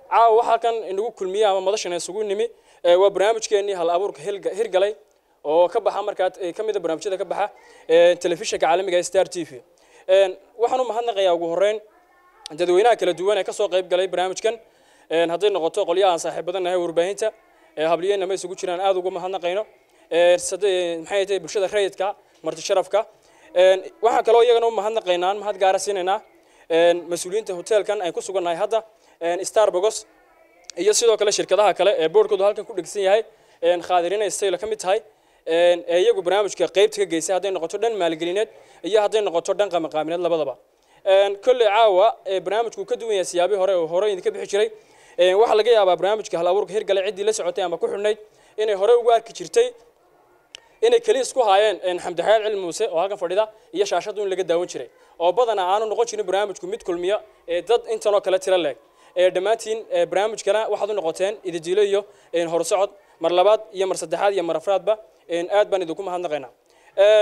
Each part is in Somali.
caawa waxaa kan inagu kulmiye ama madashan isugu nimi ee, waa barnaamijkeenii hal abuurka hilga- hirgalay oo ka baxa markaa ee, ka mid a barnaamijyada ka baxa ee, telefishinka caalamiga ee star t v Een, waxaan u mahadnaqayaa ugu horreyn dadweynaha kala duwan ee kasoo qayb galay barnaamijkan Een, hadday noqoto qolyaha aan saaxiibadan nahay warbaahinta ee habliyeenna ma isugu jiraan aad ugu mahadnaqayno Ee, sade- maxay tahay bulshada rayidka marti sharafka Een, waxaan kaloo iyagana u mahadnaqaynaa mahad gaara siinaynaa Een, mas-uuliyiinta hoteelkan ay ku sugannahay hadda Een, starbogos iyo sidoo kale shirkadaha kale ee boorkoodu halkan ku dhegsan yahay Een, khaadirina stayla ka mid tahay Een, ee iyagu barnaamijka qaybta ka geysay hadday noqoto dhan maalgelineed iyo hadday noqoto dhan qamaqaamineed labadaba Een, kolley caawa ee barnaamijku ka duwan yahay siyaabii hore oo hore idinka bixi jiray Een, waxaa laga yaabaa barnaamijka hal abuurka hirgale ciddii la socotay ama ku xidhnayd inay hore ugu arki jirtay inay keliya isku haayeen een, xamdi xayaad cilmi muuse oo halkan fadhida iyo shaashadu in laga daawan jiray oo badanaa aanu noqon jirin barnaamijku mid kulmiya ee dad intanoo kale tiro leeg ee dhammaantiin ee, barnaamijkana waxaad u noqoteen ididiilo iyo een, horsocod mar labaad iyo mar saddexaad iyo mar afraadba een, aad baan idinku mahadnaqaynaa Een,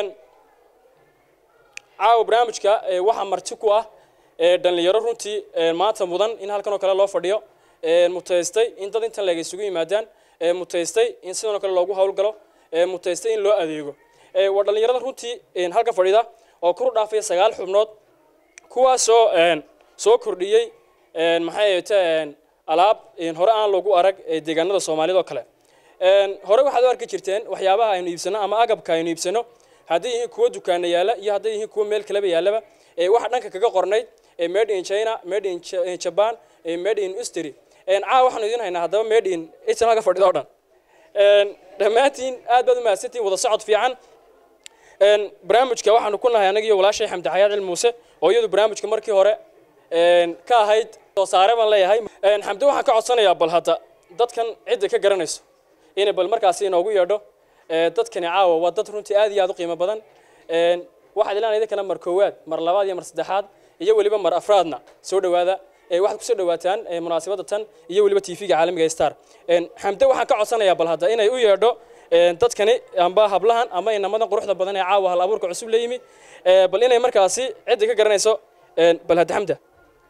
caawa barnaamijka ee, waxaa marti ku ah ee, dhallinyaro runtii ee, maanta mudan in halkan oo kale loo fadhiyo ee, mutaystay in dad intan leeg isugu yimaadaan ee, mutaystay in sidan oo kale loogu howlgalo ee, mutaystay in loo adeego Ee, waa dhallinyarada runtii een, halkan fadhida oo kor u dhaafaya sagaal xubnood kuwaasoo een, soo kordhiyey een, maxay ahayte alaab een, hore aan loogu arag ee, deegaanada soomaalida oo kale Een, hore waxaad u arki jirteen waxyaabaha aynu iibsano ama agabka aynu iibsano hadday yihiin kuwo dukaana yaala iyo hadday yihiin kuwo meel kaleba yaalaba ee, waxa dhanka kaga qornayd ee, made in china made in Ja- in japan ee, made in ustri caa waxaanu idin haynaa haddaba made in itan halka fadhida oo dhan Een, dhammaantiin aad baad u mahadsantihin wada socod fiican Een, barnaamijka waxaanu ku nahay anaga iyo walaashay xamdi xayaad cilmi muuse oo iyadu barnaamijka markii hore een, ka ahayd soo saare baan leeyahay Een, xamdi waxaan ka codsanayaa bal hadda dadkan cidda ka garanayso inay bal markaasi inoogu yeedho Ee, dadkani caawa waa dad runtii aad iyo aad u qiimo badan Een, waxaad ilaan idinkana mar koowaad mar labaad iyo mar saddexaad iyo weliba mar afraadna soo dhowaada Ee, waxaad kusoo dhowaataan ee, munaasabadda tan iyo weliba tv-ga caalamiga ee star Een, xamde waxaan ka codsanayaa bal hadda inay u yeedho een, dadkani amba hablahan ama inamadan quruxda badan ee caawa hal abuurka cusub la yimi Ee, bal inay markaasi cidda ka garanayso een, bal hadda xamda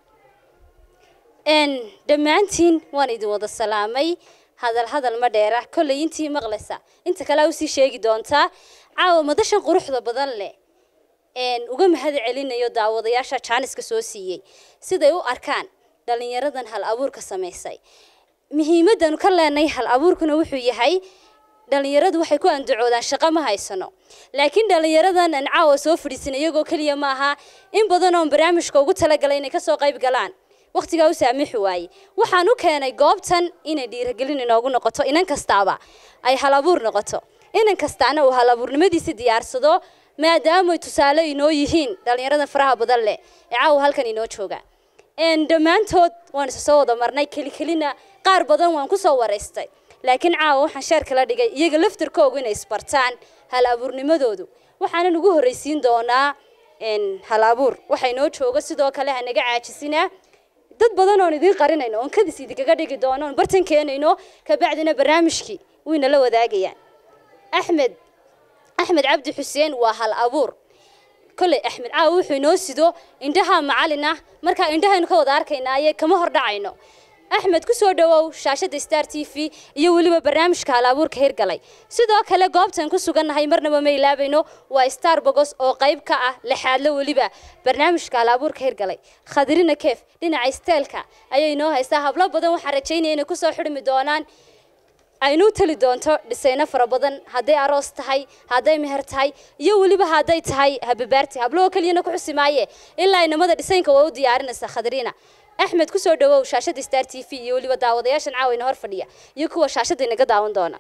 n dhammaantiin waan idin wada salaamay hadal hadal ma dheera kollay intii maqlaysa inta kale aa usii sheegi doontaa caawa madashan quruxda badan leh n uga mahad celinayo daawadayaasha jaaniska soo siiyey siday u arkaan dhallinyaradan hal abuurka samaysay muhiimadanu ka leenay hal abuurkuna wuxuu yahay dhalinyaradu waxay ku andacoodaan shaqo ma haysano laakiin dhalinyaradan aan caawa soo fadhiisan iyagoo keliya ma aha in badan oon barnaamijka ugu talagalay inay kasoo qayb galaan waqtigaa u saamixi waaye waxaan u keenay goobtan inay dhiiragelin inoogu noqoto inan kastaaba ay hal abuur noqoto inan kastaana uu hal abuurnimadiisi diyaarsado maadaamay tusaale inoo yihiin dhalinyarada faraha badan leh ee caawa halkan inoo jooga n dhammaantood waan isa soo wada marnay kelikelina qaar badan waan ku soo waraystay laakiin caawa waxaan sheer kala dhigay iyaga laftarkoogu inay isbartaan hal abuurnimadoodu waxaanan ugu horreysiin doonaa n hal abuur waxay noo joogo sidoo kale hanaga caajisinaa dad badan oon idiin qarinayno oon kadis idinkaga dhigi doono oon bartan keenayno kabacdina barnaamijkii wayna la wadaagayaan axmed axmed cabdi xuseen waa hal abuur kolley axmed caawa wuxuu inoo sido indhaha macalin ah markaa indhahaynu ka wada arkaynaaye kama hor dhacayno axmed ku soo dhowow shaashadda star t v iyo weliba barnaamijka hal abuurka hirgalay sidoo kale goobtan ku sugannahay marnaba ma ilaabayno waa star bogos oo qayb ka ah lixaadlo weliba barnaamijka hal abuurka hirgalay khadirina keef dhinaca isteelka ayay inoo haystaa hablo badan waxaan rajaynaya inay kusoo xidhmi doonaan aynu tali doonto dhisayno fara badan hadday aroos tahay hadday meher tahay iyo weliba hadday tahay hababaarti hablahoo keliyana ku xusi maaye ilaa inamada dhisaynka waa u diyaarinaysa khadriina axmed kusoo dhawow shaashada star t v iyo weliba daawadayaashan caawayna hor fadhiya iyo kuwa shaashada inaga daawan doona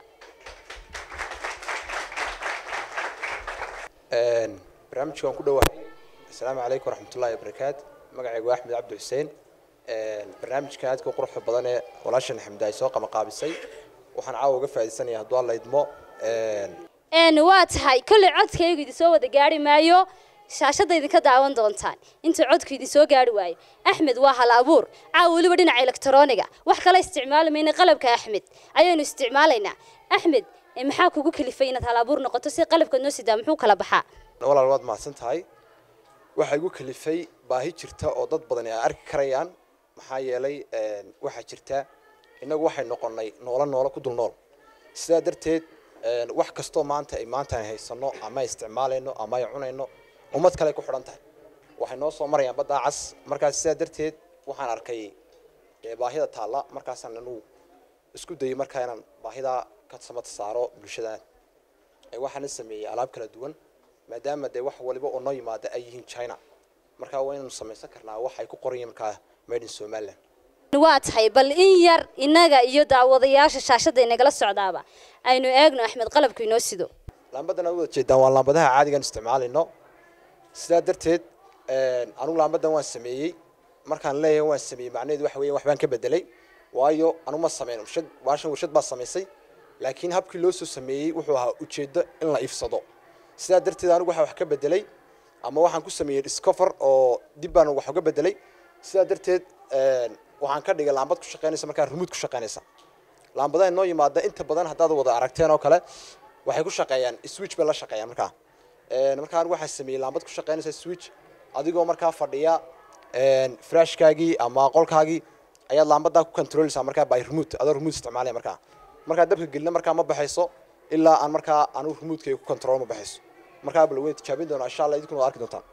barnaamijka waan ku dhowahay asalaamu calaykum waraxmatullahi wabarakaatu magacaygu waa axmed cabdi xuseen barnaamijkan aadka u quruxda badan ee walaashan xamda ay soo qamaqaabisay waxaan caawa uga faa'iidaysanaya hadduu alla idmo n waa tahay kolley codkaygu idin soo wada gaari maayo shaashadda idinka daawan doontaan inta codku idin soo gaari waayo axmed waa hal abuur caawa weliba dhinaca elektroniga wax kale isticmaali mayna qalabka axmed ayaynu isticmaalaynaa axmed eh, maxaa kugu kalifay inaad hal abuur noqoto si qalabka noo sidaa muxuu kala baxaa walaal waad mahadsan tahay waxaa igu kalifay baahi jirta oo dad badan ay arki karayaan maxaa yeelay waxaa jirta innagu waxay noqonnay noolo noolo ku dul nool sidaa darteed wax kastoo maanta ay maanta ay haysano ama ay isticmaalayno ama ay cunayno ummad kale ay ku xidhan tahay waxay noo soo marayaan baddaa cas markaas sidaa darteed waxaan arkay baahida taalla markaasaan anugu isku dayay markaa inaan baahidaa ka samata saaro bulshadan waxaana sameeyey alaab kala duwan maadaama dee wax waliba oo noo yimaada ay yihiin china markaa waa inaynu samaysan karnaa wax ay ku qoran yihiin markaa made in somaliland waa tahay bal in yar innaga iyo daawadayaasha shaashadda inagala socdaaba aynu eegno axmed qalabku inoo sido laambadan aad wada jeedaan waa laambadaha caadigan isticmaalayno sidaa darteed anugu laambadan waan sameeyey markaan leeyahay waan sameeyey macnaheedu waxa weeye waxbaan ka bedelay waayo anu ma sameyn warshad baashan warshad baa samaysay laakiin habkii loo soo sameeyey wuxuu ahaa ujeeddo in la ifsado sidaa darteed anigu waxaa wax ka bedelay ama waxaan ku sameeyey discover oo dib baan wax uga bedelay sidaa darteed waxaan ka dhigay laambad ku shaqaynaysa markaa rumuud ku shaqaynaysa laambadaha noo yimaada inta badan haddaad wada aragteen oo kale waxay ku shaqeeyaan switch bay la shaqeeyaan markaa markaa anigu waxaan sameeyey laambad ku shaqaynaysa switch adigoo markaa fadhiya frashkaagii ama qolkaagii ayaad laambadaa ku controleysaa markaa by remote adoo remote isticmaalaya markaa markaa dabka gelina markaa ma baxayso ilaa aan markaa anigu remotekayga ku control ma baxayso markaa bal weyn tijaabin doonaa insha allah idinkuna waad arki doontaan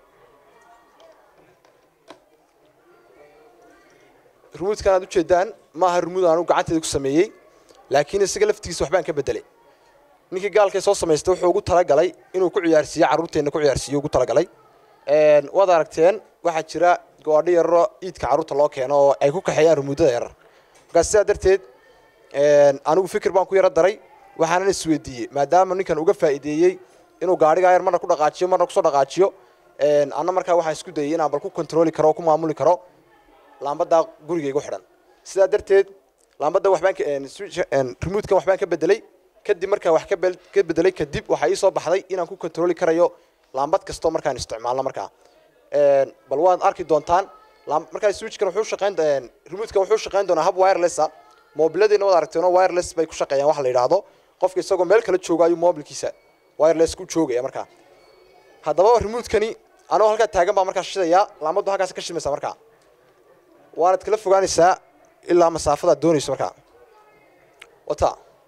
remotekan aad ujeedaan maaha remote anigu gacanteeda ku sameeyey laakiin isaga laftigiisa waxbaan ka bedelay ninkii gaalkay soo samaystay wuxuu ugu talagalay inuu ku ciyaarsiiyo carruurteenna ku ciyaarsiiyo ugu talagalay waad aragteen waxaa jira goadho yararo iidka carruurta loo keeno oo ay ku kaxeeyaan rumuudada yarar markaas sidaa darteed anigu fikir baan ku yaro daray waxaanan isweydiiyey maadaama ninkan uga faa'iideeyey inuu gaadhigaa yar marna ku dhaqaajiyo marna kusoo dhaqaajiyo anna markaa waxaan isku dayay inaan bal ku controli karo oo ku maamuli karo laambadaa gurigaygu xidhan sidaa darteed laambadda waxbaan remotekan waxbaan ka bedelay kadib markaan wax ka bedelay kadib waxaa ii soo baxday inaan ku controli karayo laambad kastoo markaan isticmaalno markaa bal waad arki doontaan markaa switchkan wuxuu shaqayn remotekan wuxuu shaqayn doonaa hab wirelessa mobiladeena wad aragteen oo wireless bay ku shaqeeyaan waxa la yidhaahdo qofka isagoo meel kala jooga ayuu mobilkiisa wireless ku joogaya markaa haddaba remotekani anoo halkaa taagan baa markaa shidayaa laambaddu halkaas ka shidmaysaa markaa waanad kala fogaanaysaa ilaa masaafadaad doonayso markaa wata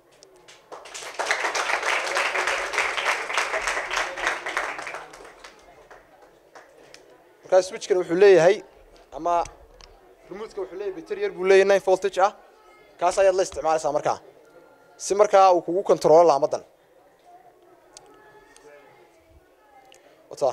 markaa switchkan wuxuu leeyahay ama remotekan wuxuu leeyahay bater yar buu leeyahay nine voltage ah kaas ayaad la isticmaalaysaa markaa si markaa uu kugu controlo laamadan wata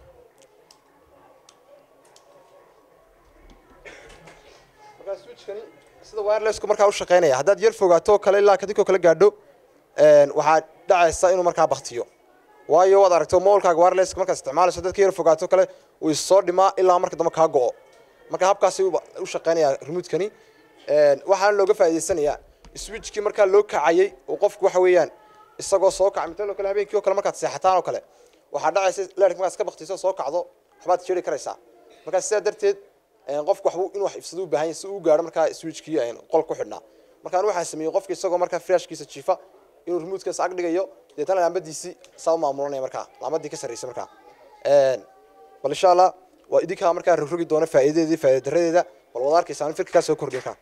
markaa switchkani sida wirelessku markaa u shaqaynaya haddaad yar fogaato oo kale ilaa kadinkoo kale gaadho waxaa dhacaysa inuu markaa baktiyo waayo waad aragto mobilkaaga wirelesska markaad isticmaalayso dadka yar fogaato kale uu issoo dhimaa ilaa marka dambe kaa go'o marka habkaasi u shaqaynaya remotekani waxaana looga faa'idaysanayaa switchkii markaa loo kacayay oo qofku waxa weeyaan isagoo soo kaca mitaloo kale habeenkii oo kale markaad seexataan oo kale waxaa dhacaysa leerka markaad iska baktiso soo kacdo waxbaad jeeri karaysaa markaa sidaa darteed qofku waxbuu inuu wax ifsado u baahan yahay si uu gaadho markaa switchkii qol ku xidhnaa markaan waxaan sameeyey qofka isagoo markaa frashkiisa jiifa inuu remotekas ag dhigayo deetana laambadiisii saa u maamulanaya markaa laambadii ka sarraysa markaa bal insha allah waa idinkaa markaa rogrogi doona faa'iidadeedii faa'iida daradeeda bal wada arkaysaan firkakaa soo kordhin kaa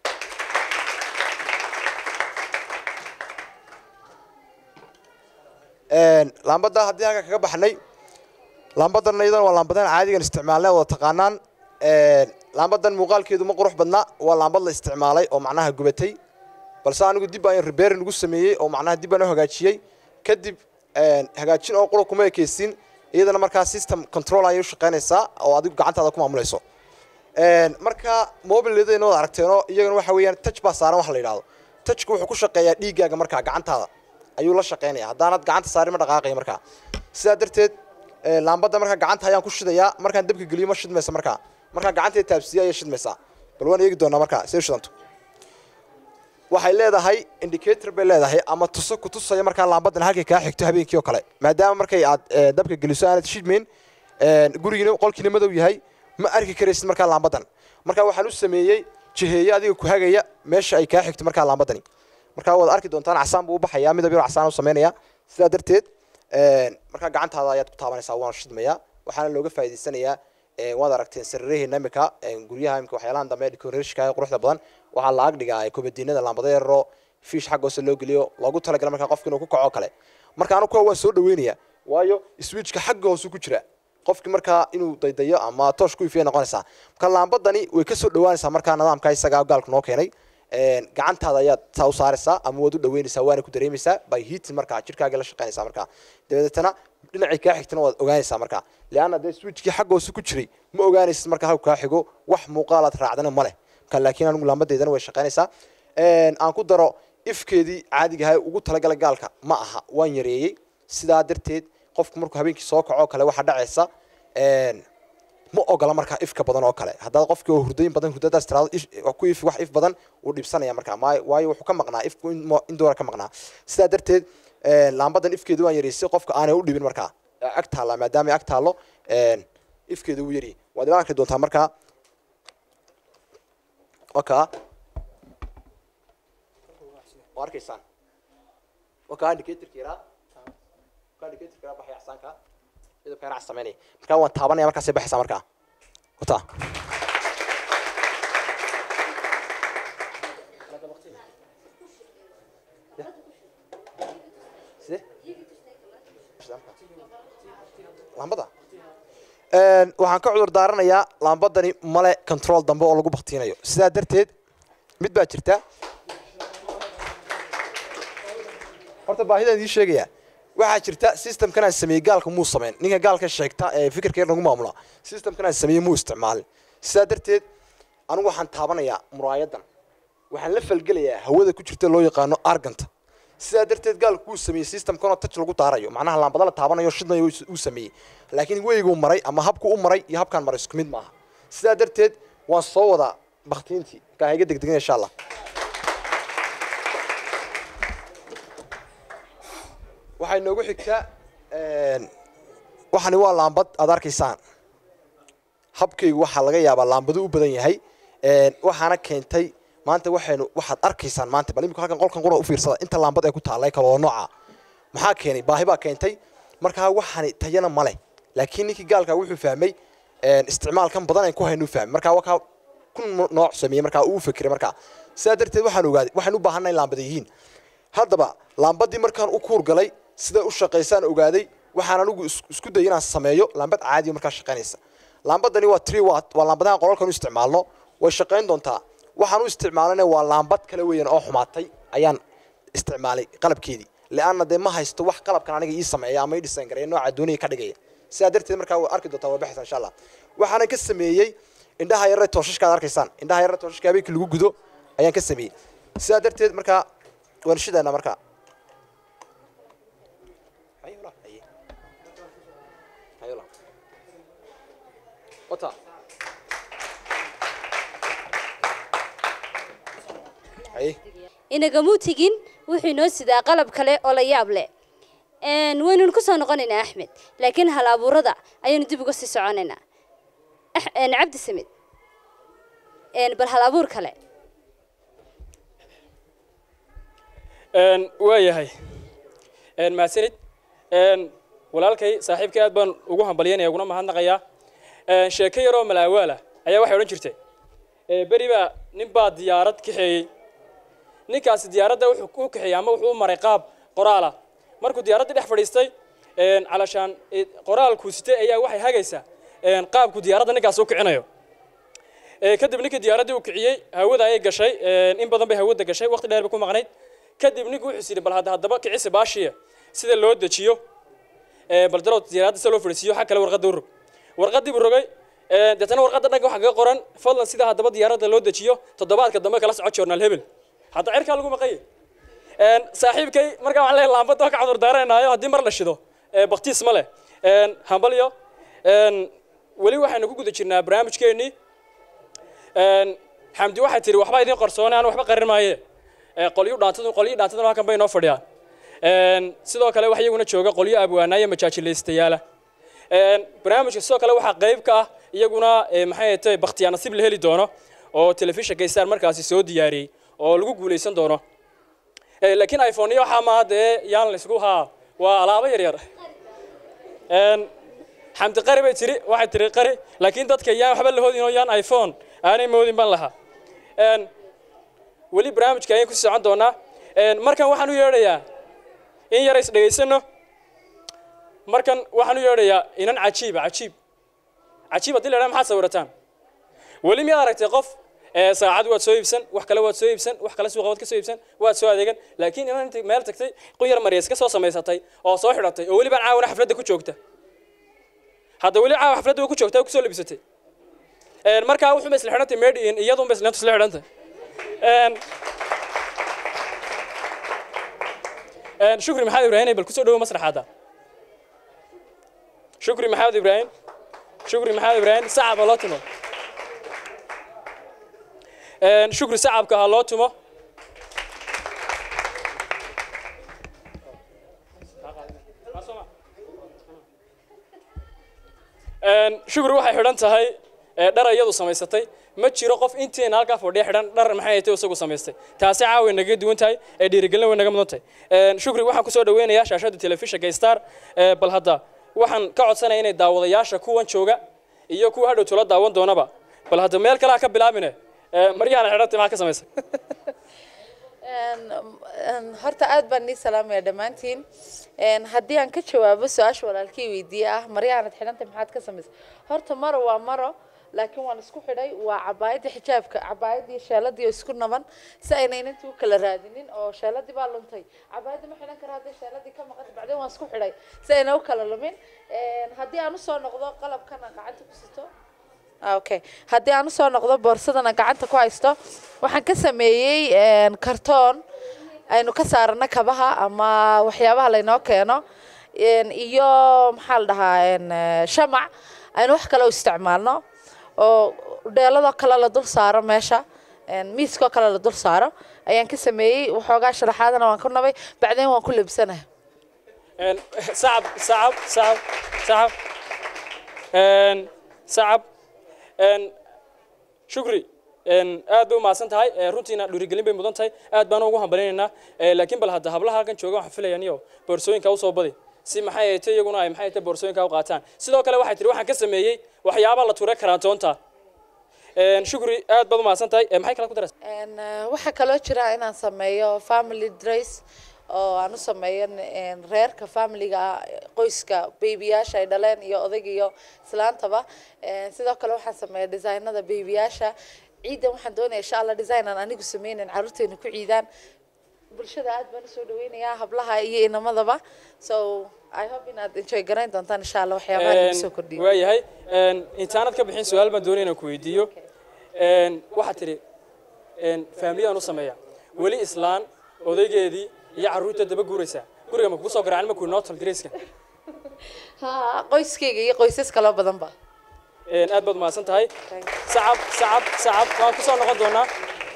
laambada haddii halka kaga baxnay laambadan iyadana waa laambadan caadigan isticmaalnay wada taqaanaan laambadan muuqaalkeedu ma qurux badna waa laambad la isticmaalay oo macnaha gubatay balse anigu dib aan reberin ugu sameeyey oo macnaha dib aan u hagaajiyey kadib hagaajin oo qura kuma ekeysin iyadana markaa system control ayay u shaqaynaysaa oo adigu gacantaada ku maamulayso marka mobileedayna wada aragteenoo iyagana waxa weeyaan touch baa saaran wax la yidhahdo touchku wuxuu ku shaqeeyaa dhiiggaaga markaa gacantaada ayuu la shaqaynaya haddaanad gacanta saarin ma dhaqaaqaya markaa sidaa darteed laambadda markaa gacanta ayaan ku shidayaa markaan dabka geliyo ma shidmaysa markaa markaa gacanteeda taabsiya ayay shidmaysaa bal waan eegi doonaa markaa see shidanto waxay leedahay indicator bay leedahay ama tuso ku tusaya markaa laambadan halkay kaa xigto habeenkii oo kale maadaama markay aad dabka geliso aanad shidmayn gurigiina qolkiina madow yahay ma arki karaysid markaa laambadan markaa waxaan u sameeyey jiheeye adiga ku hagaya meesha ay kaa xigto markaa laambadani markaa waad arki doontaan casaan buu u baxayaa midab yar casaan u sameynaya sidaa darteed markaa gacantaada ayaad ku taabanaysaa waana shidmayaa waxaana looga faa'idaysanayaa waad aragteen sariiraheena imika guryaha imika waxyaalahan dambe decorationka quruxda badan waxaa la ag dhigaa kobadiinada laambada yaroo fiish xagga hoose loo geliyo loogu talagala markaa qofka inuu ku kaco kale marka anu kuwa waan soo dhaweynaya waayo switchka xagga hoose ku jira qofki markaa inuu daydayo ama toosh ku ifiya noqonaysaa marka laambadani way kasoo dhawaanaysaa markaa nidaamka isagaa gaalku noo keenay gacantaada ayaad saa u saaraysaa ama waad u dhaweynaysaa waana ku dareemaysaa by heating markaa jirkaaga la shaqaynaysaa markaa dabeetana dhinacii kaa xigtana waad ogaanaysaa markaa leanna dee switchkii xagga hoose ku jiray ma ogaanaysid markaa halku kaa xigo wax muuqaalaad raacdana ma leh marka laakiin anigu laambadeydana way shaqaynaysaa aan ku daro ifkeedii caadiga ahay ugu talagala gaalka ma aha waan yareeyey sidaa darteed qofku markuu habeenkii soo kaco kale waxaa dhacaysa ma ogola markaa ifka badan oo kale haddaad qofkii oo hurdayin badan hurdadaas tiraado ku if wax if badan uu dhibsanaya markaa waayo wuxuu ka maqnaa ifku in doora ka maqnaa sidaa darteed laambadan ifkeedu waan yareysay qofka aanay u dhibin markaa ag taalla maadaama ag taallo ifkeedu wuu yari waad ila arki doontaa markaa wakaa waa arkaysaan wakaa indicatorka yaraa wakaa indicatorka yaraa baxaya axsaanka midabka yaraa sameynaya markaa waan taabanaya markaasay baxaysaa markaa wataa side laambada waxaan ka cudur daaranayaa laambadani male control dambe oo lagu baktiinayo sidaa darteed mid baa jirta horta baahidaan idiin sheegaya waxaa jirta systemkan aan sameeyey gaalka muu sameyn ninka gaalka sheegta ee fikirkeer nagu maamula systemkan aan sameeyey muu isticmaalin sidaa darteed anigu waxaan taabanayaa muraayadan waxaan la falgelayaa hawada ku jirta loo yaqaano arganta sidaa darteed gaalku wuu sameeyey systemkanoo touch lagu daarayo macnaha laambada la taabanayo shidnayo uu sameeyey laakiin weyguu maray ama habku u maray iyo habkaan maray isku mid maaha sidaa darteed waan soo wadaa baktiintii markaa ha iga degdegin insha allah waxay noogu xigtaa waxani waa laambad aad arkaysaan habkaygu waxaa laga yaabaa laambadu u badan yahay waxaana keentay maanta waxaynu waxaad arkaysaan maanta bal imika halkan qolkan qura u fiirsada inta laambad ay ku taallay kaloo nooca maxaa keenay baahi baa keentay markaa waxani tayana ma leh laakiin ninkii gaalka wuxuu fahmay isticmaalkan badan aan ku haynu fahmay markaa wakaa kun nooc sameeyey markaa uu fikiray markaa sidaa darteed waxaan ogaaday waxaan u baahanay in laambada yihiin haddaba laambadii markaan u kuur galay siday u shaqaysaan ogaaday waxaan anigu isku dayay inaan sameeyo laambad caadiya markaa shaqaynaysa laambadani waa tree watt waa laambadaha qolalkan u isticmaalno way shaqayn doontaa waxaan u isticmaalana waa laambad kale weeyaan oo xumaatay ayaan isticmaalay qalabkeedii leanna dee ma haysto wax qalabkan aniga ii sameeya ama ii dhisan gareeya nooca dooniga ka dhigaya sidaa darteed markaa waa arki doontaa waa baxaysa insha allah waxaana ka sameeyey indhaha yarre tooshashka aad arkaysaan indhaha yarre tooshashka habeenkii lagu gudo ayaan ka sameeyey sidaa darteed markaa waan shidaynaa markaa wata haye inagamuu tegin wuxuu inoo sidaa qalab kale oo la yaab leh waynunu ku soo noqonaynaa axmed laakiin hal abuurada ayaynu dib uga sii soconaynaa cabdi samid bal hal abuur kale waa yahay mahadsanid walaalkay saaxiibkay aad baan ugu hambalyanaya uguna mahadnaqayaa sheeko yaroo malaawaala ayaa waxay odhan jirtay beri baa nin baa diyaarad kaxeeyey ninkaasi diyaaradda wuxuu ku kaxeeyey ama wuxuu u maray qaab qoraala markuu diyaaraddii dhex fadhiistay calashaan qoraalkuu sitay ayaa waxay hagaysaa qaabku diyaaradda ninkaasi u kicinayo kadib ninkii diyaaraddii uu kiciyey hawada ayay gashay in badan bay hawada gashay waqti dheer bay ku maqnayd kadib ninku wuxuu yidhi bal hadda haddaba kicisi baashiya sida loo dejiyo bal darow diyaaradda sida loo fadhiisiyo xag kale warqadda u rog warqaddii buu rogay deetana warqadda dhanka waxaa kaga qoran fadlan sida haddaba diyaaradda loo dejiyo toddobaadka dambe kala soco journaal hebel hadda cirkaa lagu maqaye saaxiibkay markaa waxaan leeyahay laambadda waa ka cudur daaranayo haddii mar la shido baktiis ma leh hambalyo weli waxaynu ku guda jirnaa barnaamijkeennii xamdi waxay tihi waxba idiin qarsoone aan waxba qarin maaye qolyo dhaantadu qolyo dhaantaduna halkan bay noo fadhiyaan sidoo kale waxa iyaguna jooga qolyo abwaanaya majaajilaystayaala barnaamijka sidoo kale waxaa qayb ka ah iyaguna maxay tahay bakhtiyaa nasiib la heli doono oo telefishinka star markaasi soo diyaariyey oo lagu guulaysan doono laakiin iphone-iyo waxaa maaha dee yaan laysku haa waa alaabo yar yar xamdi qari bay tiri waxay tiri qari laakiin dadka yaan waxba la hoodin oo yaan iphone aanay moodin baan lahaa Een, weli barnaamijka ayaan ku socon doonaa Een, markan waxaan u yeedhayaa in yar is dhegaysano markan waxaan u yeedhayaa inan cajiiba cajiib cajiib haddii la idhaha maxaad sawirataan weli miyaad aragtay qof ee saacad waad soo iibsan wax kale waad soo iibsan wax kale suuqa waad ka soo iibsan waad soo adeegan laakiin inan inta meel tagtay quyar maryays ka soo samaysatay oo soo xidhatay oo welibaan caawana xafladda ku joogta hadda weli caawa xafladda way ku joogtaa way ku soo labisatay Een, markaa wuxuunba isla xidhantay made in iyadunba isla isla xidhantay Een, een, shukri maxamed ibraahim bal kusoo dhawo masraxaada shukri maxamed ibraahim shukri maxamed ibraahim sacab ha loo tumo Een, shukri sacabka ha loo tumo Een, shukri waxay xidhan tahay ee, dhar iyadu samaysatay ma jiro qof intiina halkaa fadhiya xidhan dhar maxay tahay isagu samaystay taasi caawa way naga duwan tahay ee dhiirigelin way naga mudan tahay Een, shukri waxaan kusoo dhaweynayaa shaashada telefishinka star ee, bal hadda waxaan ka codsanaya inay daawadayaasha kuwan jooga iyo kuwa hadhow tula daawan doonaba bal hadda meel kale ha ka bilaabine ee, maryahan xidhantay maxaa ka samaysay Een, een, horta aad baan nii salaamaya dhammaantiin Een, haddii aan ka jawaabo su-aasha walaalkii weydiiye ah maryahanad xidhantay maxaad ka samaysay horta maro waa maro laakiin waan isku xidhay waa cabaayadda xijaabka cabaayadii sheeladii oo isku naban si ayna inantii u kala raadinin oo sheeladii baa luntay cabaayadda ma xidhan kara hadday sheeladii ka maqan bacdeen waan isku xidhay si ayna u kala lumin Een, haddii aan usoo noqdo qalabkan aan gacanta ku sito Ah, okay haddii aan usoo noqdo boorsadan aan gacanta ku haysto waxaan ka sameeyey een, kartoon aynu ka saarano kabaha ama waxyaabaha laynoo keeno een, iyo maxaa la dhahaa een, eh, shamac aynu wax kale u isticmaalno oo dheeladoo kale la dul saaro meesha een, miiskoo kale la dul saaro ayaan ka sameeyey waxoogaa sharaxaadana waan ku nabay bacdeen waan ku lebsanahay Een, sacab sacab sacab sacab Een, sacab Een, shukri een, aad bay u mahadsan tahay ee, runtiina dhiirigelin bay mudan tahay aad baan ugu hambalinaynaa Ee, laakiin bal hadda hablaha halkan jooga waxaan filayaa niyo boorsooyinka usoo badi si maxay ahayte iyaguna ay maxay ahayte boorsooyinka u qaataan sidoo kale waxay tiri waxaan ka sameeyey waxyaaba la tuuray karaantoonta Een, shukri aad baad u mahadsan tahay Ee, maxay kale ku daraysaa Een, eh, waxaa kaloo jira inaan sameeyo family dress oo aan u sameeyo een, reerka familiga ah, qoyska beebiyaasha ay dhaleen iyo odayga iyo islaantaba Een, sidoo kale waxaan sameeya designada beebiyaasha ciidan waxaan doonaya insha allah design aan anigu sameynin caruurteena ku ciidaan bulshada aad baan usoo dhaweynayaa hablaha iyo inamadaba so i hope inaad enjoy garayn doontaan insha allah waxyaabaha lagu soo kordhiyo waayahay Een, intaanad ka bixin su-aal baan doonaya inaan ku weydiiyo Een, waxaad tidhi een, faamiliyaan u sameeya weli islaan odaygeedii iyo carruurta daba guuraysaa guriga ma kugu soo garaacin ma kuwi nootal dareyska ha qoyskayga iyo qoysas kaloo badanba Een, aad baad mahadsan tahay Thank sacab sacab sacab waan kusoo noqon doonaa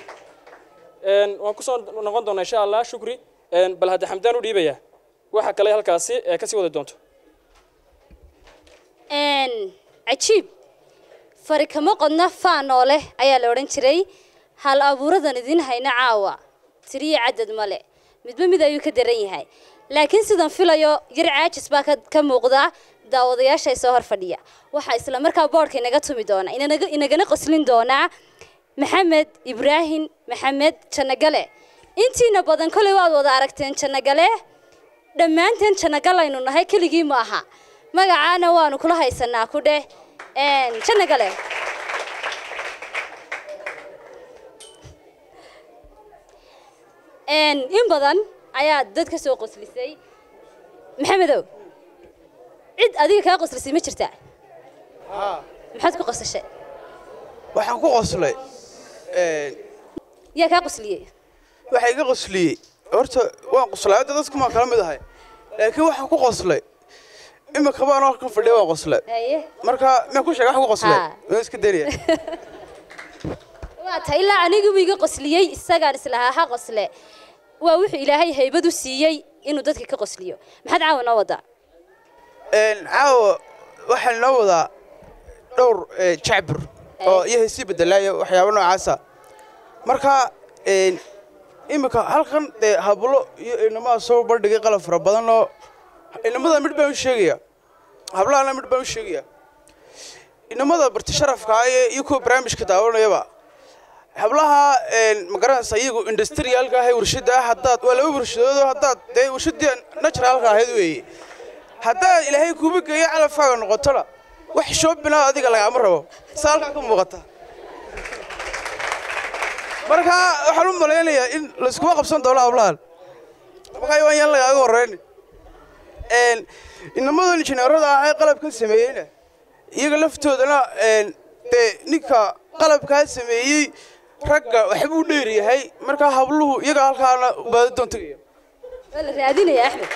Een, waan kusoo noqon doonaa insha allah shukri Een, bal hadda xamdaan u dhiibaya waxa kale halkaasi ee kasii wadi doonto Een, cajiib fari kama qodna faanoo leh ayaa la odhan jiray hal abuuradan idin hayna caawa tiriyo cadad male midba mid ayuu ka daran yahay laakiin sidan filayo yar caajis baa ka, ka muuqda daawadayaasha soo hor fadhiya waxaa isla markaa boodhka inaga tumi doona inanaga, inagana qoslin doonaa maxamed ibraahim maxamed jannagale intiina badan koley waad wada aragteen jannagale dhammaanteen jannagalaynu nahay keligii ma aha magacaana waanu kula haysanaa ku dheh Een, jannagale Een, in badan ayaa dad ka soo qoslisay maxamedow cid adiga kaa qoslisay ma jirtaa maxaad ku qosashay waxaan ku qoslay een, yaa kaa qosliyey waxa iga qosliyey horta waan qoslay hadda dadku maa kala mid ahay laakiin waxaan ku qoslay imika baan halkan fadhiya waan qoslay haye marka miyaan ku sheega wax ku qoslay Ha. waan iska dariya waa ta ilaa anigubu iga qosliyey isagaan islahaa ha qosle waa wuxuu ilaahay haybad u siiyey inuu dadka ka qosliyo maxaad caawa noo wadaa Een, caawa waxaan noo wadaa dhowr ee, jacbur oo iyo heesii bedelaayo waxyaabo noocaasa marka een, imika halkan dee hablo iyo inamaha soo bandhigay qalab fara badan oo inamada midh baan u sheegaya hablahana midh baan u sheegayaa inamada barti sharafka ah ee iyo kuwa barnaamijka daawanayaba hablaha magaranaysa iyagu industriyaalka ah ee warshada ah haddaad waa laba warshadoodoo haddaad dee warshadii naturaalka ahayd weeye haddaad ilaahay kuuba geeyo calafkaaga noqotona wax shoobinaa adiga lagaama rabo saa halkaa ka muuqata marka waxaan u malaynayaa in layskuma qabsan doono hablahan markaa waan yaan lagaaga horreyn inamada injineerada ah ee qalabkan sameeyeyna iyaga laftoodana dee ninka qalabkaa sameeyey ragga waxbuu dheer yahay markaa habluhu iyaga halkaana baadi doon tegaya waa la raadinaya axmed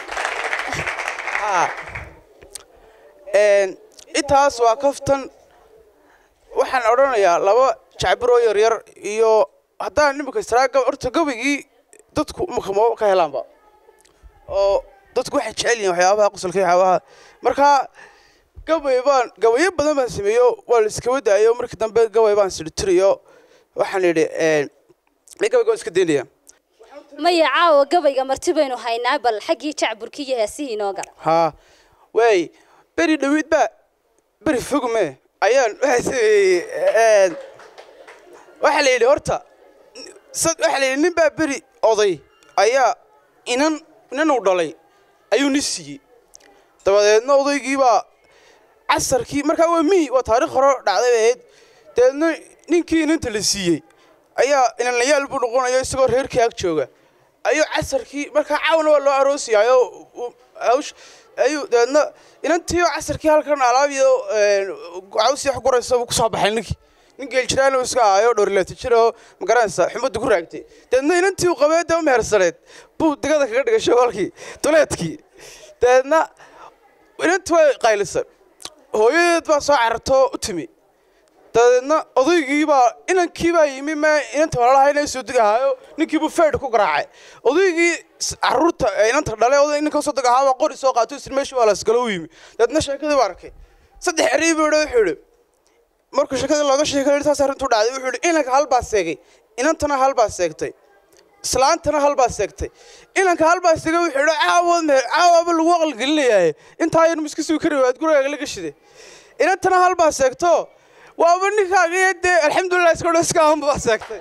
intaas waa kaftan waxaan odhanayaa laba jacbiroo yaryar iyo haddaan imika istiraaga horta gabaygii dadku imika ma ka helaanba oo dadku waxay jecel yihiin waxyaabaha qosolka iyo waxyaabaha markaa gabay baan gabayo badan baan sameeyo waa la iskaba daayo markii dambe gabay baan sidhitiriyo waxaan idhi gabayga waan iska daynaya maya caawa gabayga marti baynu haynaa bal xaggii jacburkii iyo heesihii inoo gala haa waay beri dhawiid baa beri fogme ayaan waxaa sameeyey waxaa la yidhi horta waxaa la yidhi nin baa beri oday ayaa inan inan uu dhalay ayuu ni siiyey dabadeedna odaygii baa casarkii markaa waa miyi waa taarikh hore dhacday bay ahayd dabeedna ninkii inanta la siiyey ayaa inanlayaal buu noqonaya isagoo reerkii ag jooga ayuu casarkii markaa caawna waa loo aroosiyaayo hawsh ayuu dabeedna inantii oo casarkii halkan alaabiyo cawsii wax guraysa buu kusoo baxay ninkii nin geeljiraan uu iska ahayo dhowrleeta jir oo magaranaysa xumaddu ku raagtay dabeedna inantii uu qabee dee u mehersaneed buu digada kaga dhigay shogolkii duleedkii dabeedna inantii way qaylisay hooyadeed baa soo carartoo u timi dabeedna odaygii baa inankii baa yimi ma inanta walaalaha inay soo degahaayo ninkii buu feydh ku garaacay odaygii caruurta inanta dhale oday ninka soo degahaabaa qori soo qaato isir meeshii waa lasgalo u yimi dabeedna sheekadii baa arkay saddex eray buu yidhi wuxuu yidhi markuu sheekadii looga sheekay saas arrintu dhacday wuxuu yidhi inanka hal baa seegay inantana hal baa seegtay islaantana hal baa seegtay inanka hal baa seegay wuxuu yidhi caawood meher caawaaba lagu aqalgelinayaaye intaa yar miska suu kari waad gurigaaga laga shiday inantana hal baa seegto waaba ninkaaga dee alxamdulilah iska dhan iska ahan baa seegtay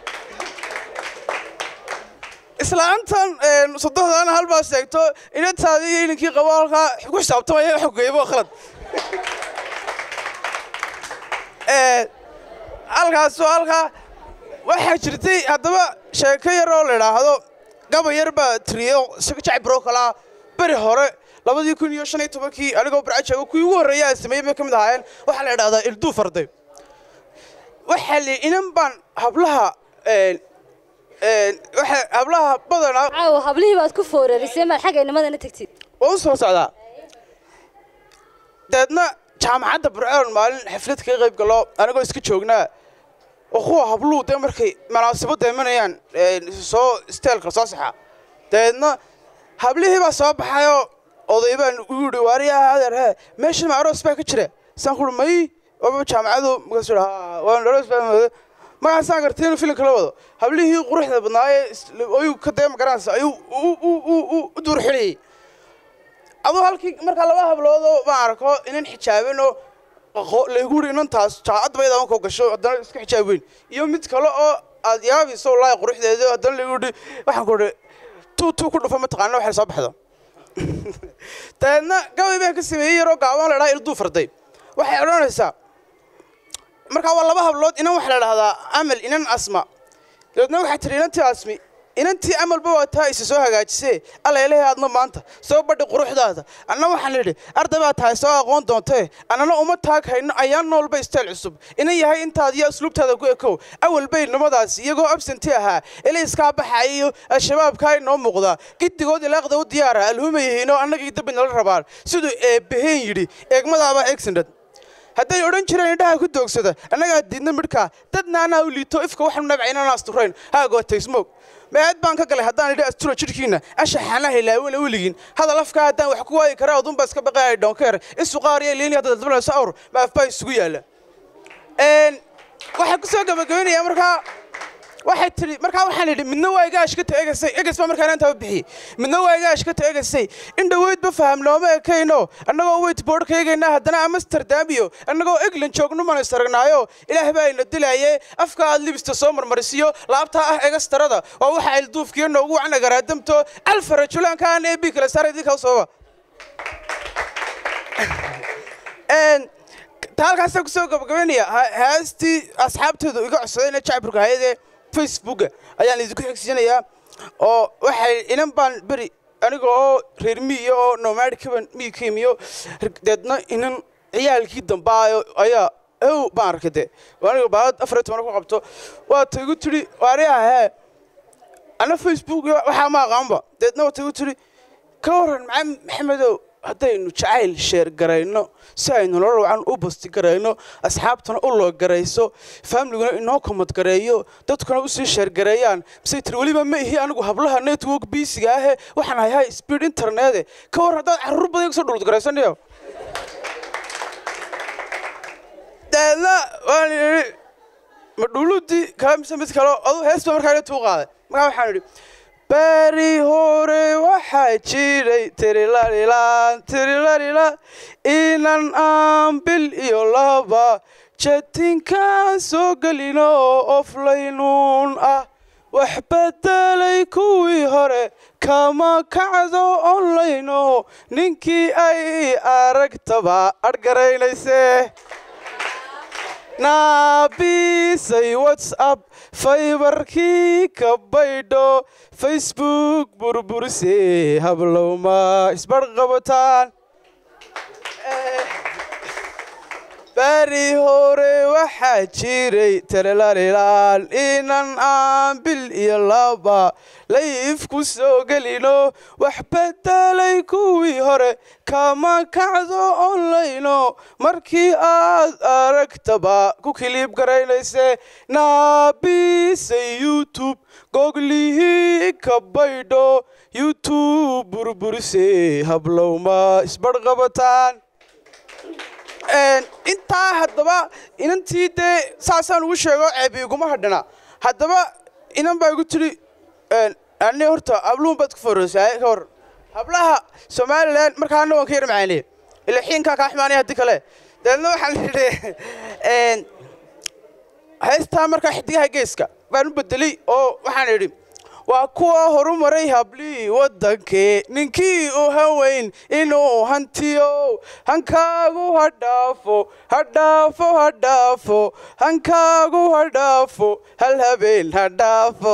islaantan sodohdana hal baa seegto inantaadii iyo inankii qabo halkaa ku xisaabtamaya wax geeyaba khalad halkaasoo halkaa waxaa jirtay haddaba sheeko yar oo la idhaahdo gaba yar baa tiriyo isaga jacbiro kalaa beri hore labadii kun iyo shan iyo tobankii anigoo barcajaago kuwii ugu horreeya sameeyey bay ka mid ahaayeen waxaa la idhahdaa ilduu farday waxaa li inan baan hablaha waxa hablaha badanaa caawa hablihii baad ku foorarisay maad xagga inamadana tegtid waa u soo socdaa dabeedna jaamacadda burcaan maalin xaflad kaga qayb galo anigoo iska joognaa oo kuwa habluhu dee markay munaasabadda imanayaan soo isteelka soo saxa dabeedna hablihii baa soo baxayoo oday baan u yidhi waariyaa adeer hee meeshan ma aroos baa ka jira saan ku may waaba jaamacadu markaasuu yidhi waan aroos baa markaasaan gartay inuu filimka la wado hablihii quruxda badnaayee ayuu ka dee magaranaysa ayuu u duur xidhayey aduu halkii markaa laba habloodoo baan arko inan xijaabanoo laygu yidhi inantaas jaacad bayda ankoo gasho haddana iska xijaab weyn iyo mid kale oo aad yaabayso wallaahi quruxdeeda haddana laygu yidhi waxaan ku idhi tuu tuu ku dhufo mataqaana waxay soo baxdo dabeedna gabay baan ka sameeyey yaroo gaaban la dhaha ilduu farday waxay odhanaysaa markaa waa laba hablood inan waxaa la dhahdaa amal inan asma dabeedna waxaa tiri inantii asmi inantii amalba waa taa isa soo hagaajisee allailahay aadna maanta soo badhi quruxdaada anna waxaan idhi arday baa tahay soo aqoon doontee annana uma taag hayno ayaan noolba istayl cusub inan yahay intaad iyo asluubtaada ku ekow awal bay nimadaas iyagoo absenti ahaa ilayskaa baxaya iyo al-shabaabkaa inoo muuqdaa giddigood ilaaqda u diyaara alhumayihiinoo annagii dabbi nala rabaan siduu eebbaheen yidhi eegmadaabaa eegsandhad hadday odhan jireen indhaha ku doogsada annagaa diidna midhkaa dadna anaa u liito ifka waxaanu nabcaynana asturayn haagootay smoog meed baan ka galay haddaan idhi astura jidhkiinna ashaxana hilaawala weligiin hadal afkaa haddaan wax ku waayi karaa adunba iska baqaaya dhonkeer isuqaariya liini hadda daldalanayso awr maafbaa isugu yaalla waxaan ku soo gabagabaynayaa markaa waxay tidhi markaa waxaan idhi midna waa igaash ka teegasay egas baa markaa intaa bixiyey midna waa igaash ka teegasay in dhoweydba faham looma ekayno annagoo weytboard ka eegaynaa haddana amsterdam iyo annagoo england joogno mana isaragnaayo ilaah baa ina dilaye afka aad libista soo marmarisiyo laabtaa ah egastarada waa waxa ilduufkiyo noogu wacan agaraadamto alfa rajulaanka aan ebi kale saara idinkaa sababa ta halkaasaan kusoo gabagabaynaya heestii asxaabteedu iga codsadayna jacburka hayadee facebooka ayaan idinku xigsiinayaa oo waxay inan baan beri aniga oo reer miiyo oo nomadkaban mii ka imiyo deedna inan ciyaalkii dambaayo ayaa ow baan arkay de aniga baalad afar iyo toban ku qabto waata igu tidhi waariyaha hee ana facebook waxaa ma aqaanba deedna waata igu tidhi ka waran maxamed maxamedow haddaynu jacayl sheer garayno si aynu nolol wacan u basti garayno asxaabtana u loo garayso faamliguna inoo komad gareeyo dadkuna usii sheergareeyaan misay tiri weliba ma ihi anigu hablaha network biisiga ahe waxaan hayahay speed internete ka war haddaad carruur badan iga soo dhulud garaysanayo deedna waan idhi ma dhuludii kaa mise mid kale adu hees ba markaa tuu qaaday markaa waxaan idhi beri hore waxaa jiray tirilalilaan tirilalila inan aan bil iyo laba jatinkaan soo gelino oflaynuun ah wax bedelay kuwii hore kama kacdo onlayno ninkii ay aragtaba adhgaraynayse naabisay whatsapp faybarkii ka baydho facebook burburise hablowma isbarqabataan beri hore waxaa jiray talelalilaan inan aan bil iyo laba layif ku soo gelino wax bedelay kuwii hore kama kacdo onlayno markii aad aragtaba ku kiliib garaynayse naabisay youtube googlihii ka baydho youtube burburise hablowma isbarqabataan intaa haddaba inantii dee saasaan ugu sheego ceebi iguma hadhana haddaba inan baa igu tidhi ani horta habluun baad ku foreysaa ka war hablaha somalilan markaa anna waan ka yar macaaneye ila xiinkaa kaa xumaanaya haddii kale dabeedna waxaan idhi heystaa markaa xidigaha geeska baan u bedelay oo waxaan idhi waa kuwa horumaray hablii waddankee ninkii u haweyn inuu hantiyo hankaagu ha dhaafo ha dhaafo ha dhaafo hankaagu ha dhaafo hal habeen ha dhaafo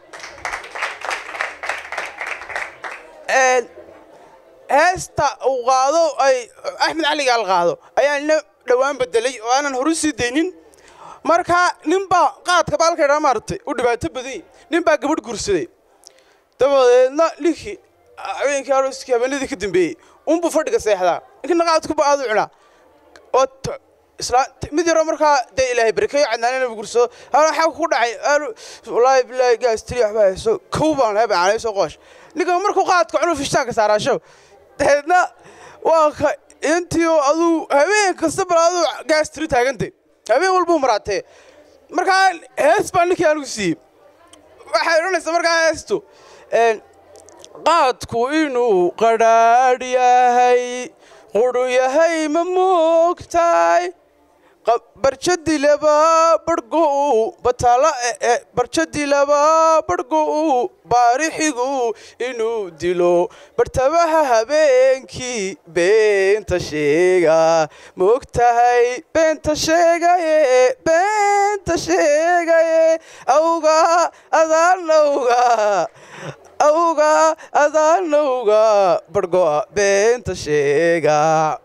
heesta uu qaado ay axmed caligaal qaado ayaa ina dhowaan bedelay oo aanan horu sii daynin markaa ninbaa qaadka baalkaydhaa maaragtay u dhibaato badanyay nin baa gabadh guursaday dabadeedna ninkii habeenkii arooskii habeenadii ka dambeeyey unbuu fadhiga seexdaa ninkina qaadkuba aadu cunaa oo isla mid yaroo markaa dee ilaahay barkeeyo cadnaanina bu guursado hala waxaa ku dhacay wallaahi bilaahi gaas tiri waxbaa hayso kow baan hebe aanayso qoosh ninka markuu qaadka cunuu fishtaanka saaraasho dabeedna waa ka intii oo aduu habeen kasta bal aduu gaas tiri taagantay habeen walbuu maraatee markaa hees baa ninkii anigu siiyey waxay odhanaysaa markaa heestu qaadku inuu qadhaadh yahay qudhu yahay ma moogtahay barjadii laba barhgu bataala barjadii laba barhgu baarixigu inuu dilo bartabaha habeenkii beenta sheega moogtahay beenta sheegaye beenta sheegaye awga adaanawga awga adaanawga barhgoa beenta sheega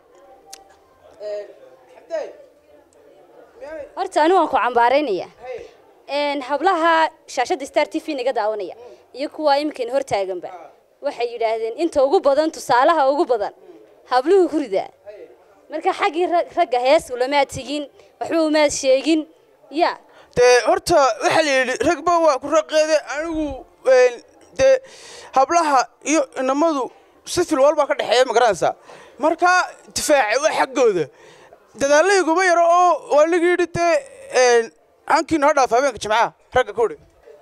horta anigu waan ku cambaaraynaya hablaha shaashadda star t v naga daawanaya iyo kuwa iminkan hortaaganba waxay yidhaahdeen inta ugu badan tusaalaha ugu badan habluhu ku ridaa marka xaggii ragga hees ulamaad tegin waxba umaad sheegin ya dee horta waxaa la yidhi ragba waa ku raqeede anigu dee hablaha iyo inamadu sifil walbaa ka dhexeeya ma garanaysaa marka difaaca waa xaggooda dadaallayguma yaro oo waa laga yidhi dee hankiina ha dhaaf habeenka jimcaha ragga ku udhi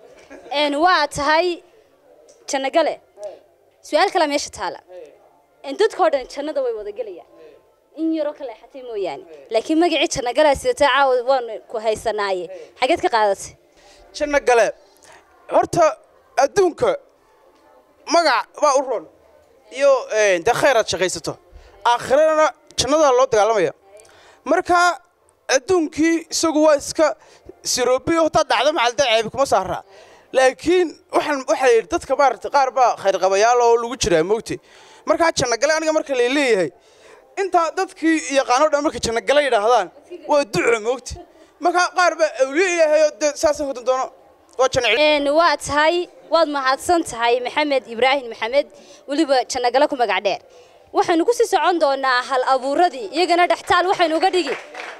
een waa tahay jannagale su-aal kale meesha taala een dadkoo dhan jannada way wada gelayaan in yaroo ka leexatay mooyaane laakiin magacii jannagala sidata caawa waanu ku haysanaaye xageed ka qaadatay janno gale horta adduunka magac baa u roon iyo eh, dee khayr aad shaqaysato aakhirana jannadaa loo dagaalamaya marka adduunkii isagu waa iska siroobiyo hataa dhacdo macalda ceebi kuma saaraa laakiin waxaan waxaa yidhi dadka maarata qaar baa khayrqabayaal oo lagu jiraa moogte markaa jannagale aniga marka lay leeyahay intaa dadkii yaqaano dhan markay jannagale yidhaahdaan waa duco moogte markaa qaar baa awliye ilaahay oo dee saasay hodan doono waa janna een waa tahay waad mahadsan tahay maxamed ibraahim maxamed weliba jannagale ku magac dheer waxaynu ku sii socon doonaa hal abuuradii iyagana dhextaal waxaynu uga dhigi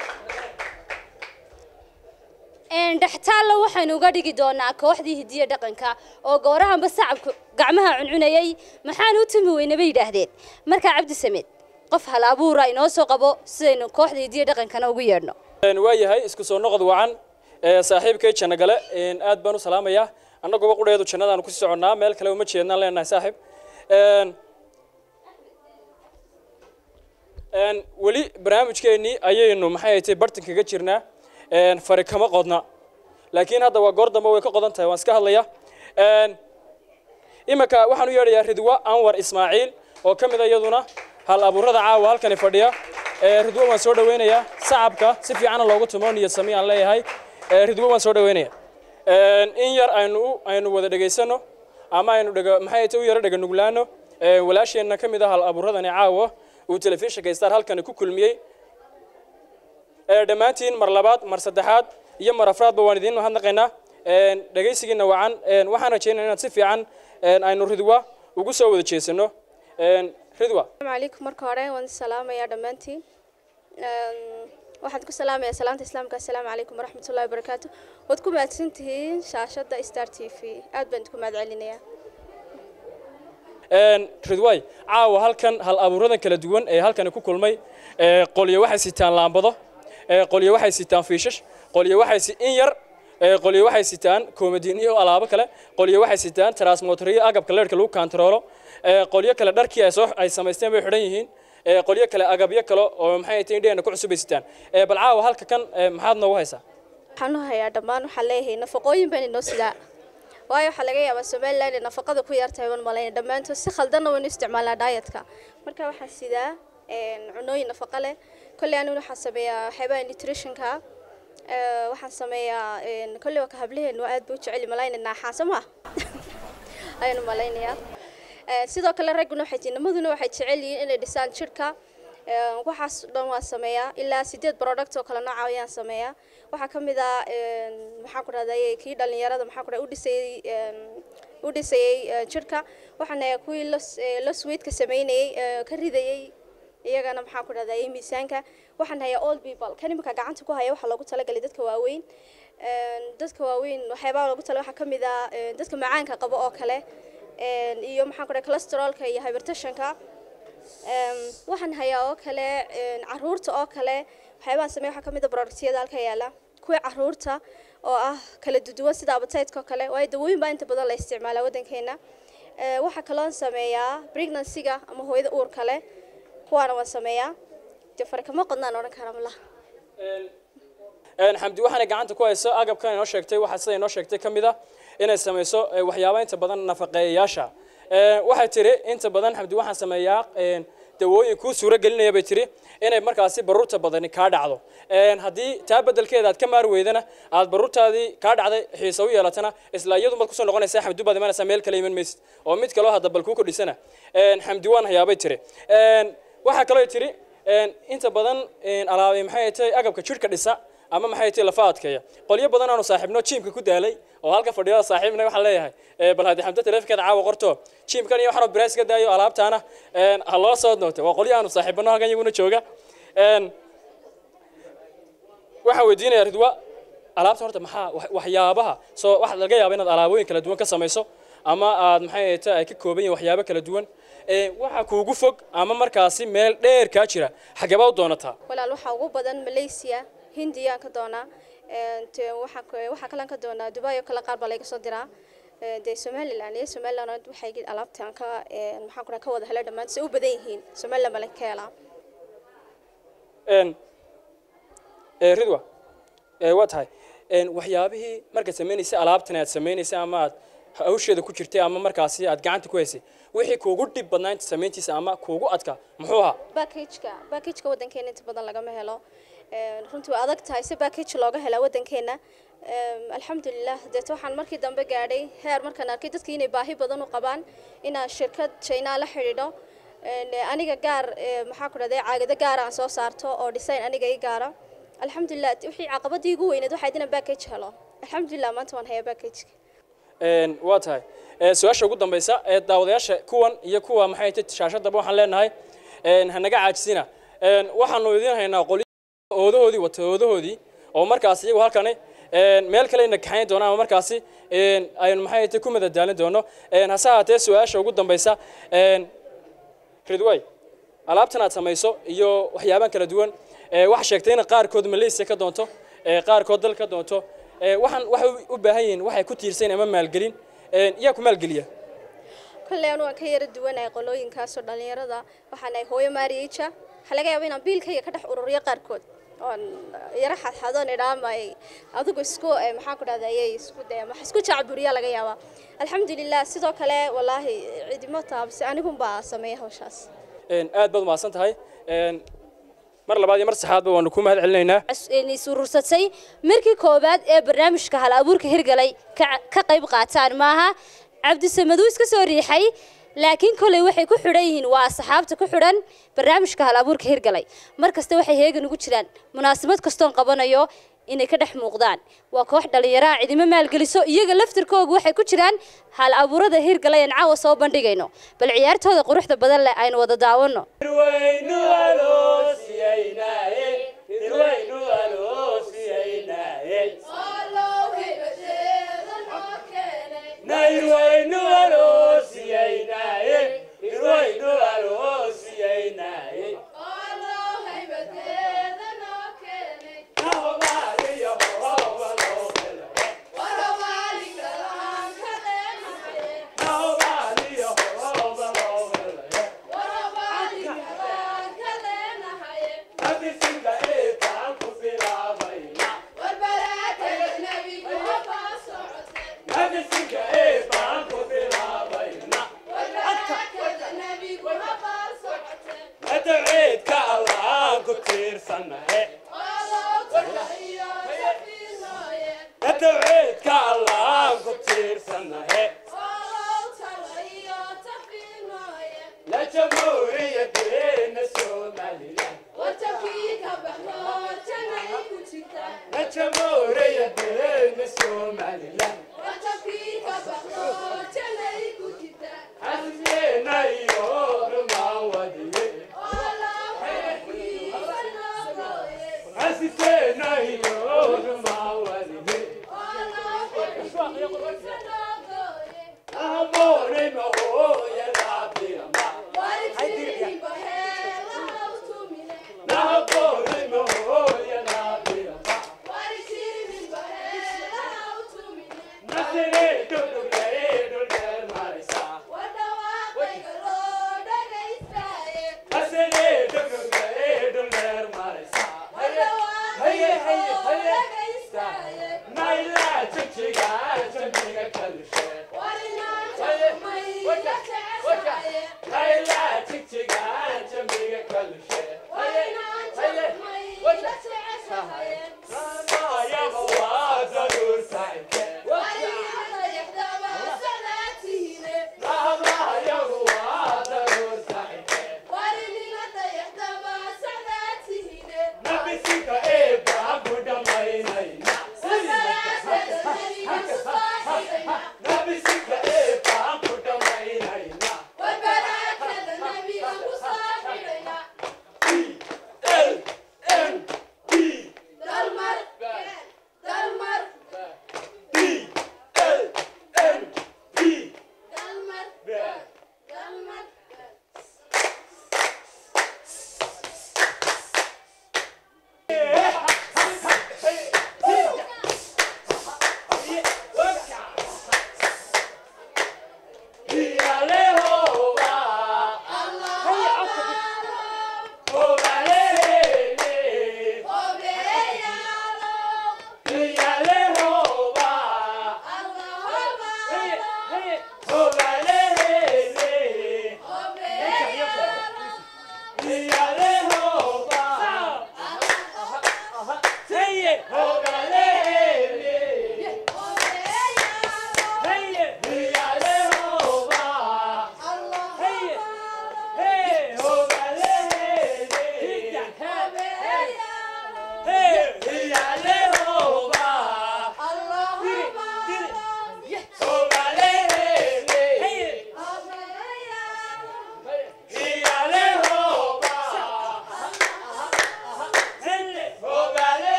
een dhextaalla waxaynu uga dhigi doonaa kooxdii hidiya dhaqanka oo goorahanba sacabka gacmaha cuncunayay maxaan u tumi weyne bay yidhaahdeen markaa cabdi samed qof hal abuura inoo soo qabo sidaynu kooxda hidiya dhaqankana ugu yeedhno Een, waa yahay isku soo noqod wacan ee, saaxiibkay jannagale een, aad baan u salaamayaa annaguba qudheedu jannadaan kusii soconnaa meel kale uma jeednaan leenahay saaxiib Een, een, weli barnaamijkeennii ayaynu maxay ahayd bartankaga jirnaa een, fari kama qodna laakiin hadda waa goor dambe way ka qodan tahay waan iska hadlaya Een, iminka waxaan u yeedhayaa ridwa anwar ismaaciil oo ka mid a iyaduna hal abuurada caawa halkani fadhiya Ee, ridwa waan soo dhaweynayaa sacabka si fiicana loogu tumo niyad sami aan leeyahay Ee, ridwa waan soo dhaweynaya Een, in yar aynu u- aynu wada dhegaysano ama aynu dhega maxay ahayd u yaro dhega nuglaano Ee, walaasheenna ka mid ah hal abuuradani caawa uu telefishinka star halkani ku kulmiyey Ee, dhammaantiin mar labaad mar saddexaad iyo mar afraadba waan idiin mahadnaqaynaa Een, dhegaysigiina wacan Een, waxaan rajaynaa inaad si fiican een, aynu ridwa ugu soo wada jeesano Een, ridwa السلام عليكم مركو هورين وان السلام يا دمانتي waxaad ku salaamaya salaanta islaamka assalaamu calaykum waraxmat ullahi wabarakaatu waad ku mahadsan tihiin shaashadda star t v aad baan idinku mahad celinayaa Een, ridwaay caawa halkan hal abuuradan kala duwan ee halkani ku kulmay ee, qolyo waxay sitaan laambado ee, qolyo waxay sitaan fiishash qolyo waxay si in yar ee, qolyo waxay sitaan koomadiin iyo alaabo kale qolyo waxay sitaan transmotoriyo agabka leerhka lagu kantaroolo ee, qolyo kale dharkii ay soo ay samaysteen bay xidhan yihiin ee, qolyo kale agabyo kale oo maxay tahay indheena ku cusub ay sitaan Ee, bal caawa halka kan ee, maxaad noogu haysaa waxaan u hayaa dhammaan waxaan leeyahay nafaqooyin baan inoo sidaa waayo waxaa laga yaabaa somaliland inay nafaqada ku yartahay waan malayna dhammaantood si khaldanna waynu isticmaalnaa daayatka marka waxaan sidaa een, cunooyin nafaqo leh kolley anigu waxaan sameeyaa waxyaabaha nutritionka ee, waxaan sameeyaa een, kolley waa ka hablaheenu aad buu u jeceli malayna naaxaan soo maa ayaan u malaynayaa Ee, sidoo kale ragguna waxay tihiin nimaduna waxay jecel yihiin inay dhisaan jirka Ee, waxaas dhan waan sameeyaa ilaa sideed product oo kale nooca ayaan sameeyaa waxaa ka mid ah een, maxaan ku rahday kii dhalinyarada maxaan ku rahday u dhisayey een, u dhisayey ee, jirka waxaan ahaa kuwii los ee, los weigtka sameynayey ee, ka ridayey iyagana maxaan ku rahday miisaanka waxaan hayaa all people kan imika gacanta ku haya waxaa loogu talagalay dadka waaweyn Een, dadka waaweyn waxyaabaha loogu tala waxaa ka mid ah een, dadka macaanka qabo oo kale een, iyo maxaan ku rahday cholesterolka iyo hypertensionka Een, waxaan hayaa oo kale een, caruurta oo kale waxyaabahan sameeya waxaa ka mid a productyada halka yaala kuwii caruurta oo ah kala duduwan sida appetite-ka oo kale waayo dawooyin baa inta badan la isticmaalaa waddankeena Ee, waxaa kaloon sameeyaa pregnancy-ga ama hooyada uurka leh kuwaana waan sameeyaa dee farkama qodnaan odhan kara malaha Een, xamdi waxaanay gacanta ku hayso agabkan inoo sheegtay waxaa sida inoo sheegtay ka mid ah inay samayso ee, waxyaabo inta badan nafaqeeyayaasha Ee, waxay tiri inta badan xamdi waxaan sameeyaa een, dawooyin kuu suuro gelinaya bay tiri inay markaasi baruurta badani kaa dhacdo Een, haddii taa bedelkeeda aad ka maari weydana aad baruurtaadii kaa dhacday xiisa u yeelatana isla iyadu baad kusoo noqonaysaa xamdi baad imanaysaa meel kale iman maysid oo mid kaloo hadda bal kuu kordhisana Een, xamdi waan hayaabay tiri Een, waxaa kaloo tiri een, inta badan een, alaabay maxay tahay agabka jidhka dhisa ama maxay tahay lafa adkeeya qolyo badan aanu saaxiibno jiimka ku daalay oo halka fadhiyo saaxiibna waxaan leeyahay ee, bal haddii xamda taleefankeeda caawa qorto jiimkan iyo waxaanu birays ka daayo alaabtaana een, ha loo soo nootay waa qolyo aanu saaxiibano halkan iyaguna jooga Een, waxaan weydiinayaa ridwa alaabta horta maxaa wax- waxyaabaha soo waxaa laga yaabaa inaad alaabooyin kala duwan ka samayso ama aad maxay tahay ay ka kooban yihiin waxyaabo kala duwan Ee, waxaa kuugu fog ama markaasi meel dheer kaa jira xageebaa u doonataa walaal waxaa ugu badan malaysia hindiyaan ka doonaa Een, te- waxaa ka- waxaa kalan ka doonaa dubai oo kale qaar baa laga soo diraa Ee, dee somalilan iyo somaliland waxay gi- alaabta aan ka ee, maxaan ku dhaha ka wada helay dhammaan say u badan yihiin somaliland baa laga ka helaa een ee ridwa ee waa tahay een waxyaabihii markaad samaynaysa alaabtan aad samaynaysa ama aad hawsheeda ku jirtay ama markaasi aad gacanta ku haysay wixii kuugu dhib badnaa inta samayntiisa ama kuugu adkaa muxuu ahaa backageka backageka waddankeena inta badan lagama helo Ee, runtii waa adag tahay si backage looga helaa waddankeena Ee, alxamdulilah deet waxaan markii dambe gaadhay heer markaan arkay dadkii inay baahi badan u qabaan inaan shirkad china la xidhiidho Een, aniga gaar ee, maxaa ku dhahday caagado gaar aan soo saarto oo design aniga ii gaara alxamdulilah wixii caqabadii ugu weyneed waxayd inaan backage helo alxamdulilah maanta waan hayaa backageka een waa tahay ee su-aasha ugu dambaysa ee daawadayaasha kuwan iyo kuwa maxay tahay shaashadaba waxaan leenahay een hanaga caajisina een waxaanu idiin haynaa qoli oodahoodii wata oodahoodii oo markaasi iyagu halkani een meel kale ina kaxayn doonaan ama markaasi een aynu maxay tahay ku madadaalin doono een hase haatee su-aasha ugu dambaysa een ridway alaabtan aad samayso iyo waxyaabaan kala duwan ee waxa sheegtay in qaarkood malaysia ka doonto ee qaarkood dal ka doonto ee waxaan waxay u baahan yihiin waxay ku tiirsan ama maalgelin een iyaa ku maalgeliya kolley anu waan ka yara duwanahay qolooyinkaasoo dhallinyarada waxaan ahay hooyo maariija waxaa laga yaaba inaan biilkayga ka dhex ururiyo qaarkood oon yara xadxadoon idhaamay adigu isku eh, maxaan ku dhahda ayay isku daya wax isku jacburiya laga yaabaa alxamdulilah sidoo kale wallaahi cidimo taabse anigunbaa sameeya hawshaas een aad baad umahadsan tahay een mar labaad iyo mar saxaadba waanu ku mahad celinaynaa is urursatay markii koowaad ee barnaamijka hal abuurka hirgalay ka ka qayb qaataan maaha cabdisamad uu iska soo riixay laakiin koley waxay ku xidhan yihiin waa asxaabta ku xidhan barnaamijka hal abuurka hirgalay mar kasta waxay heegan ugu jiraan munaasabad kastoon qabanayo inay ka dhex muuqdaan waa koox dhallinyaraha cidimo maalgeliso iyaga laftirkoogu waxay ku jiraan hal abuurada hirgalay aan caawa soo bandhigayno bal ciyaartooda quruxda badan leh aynu wada daawano Naila chichiga, chichiga kalushe.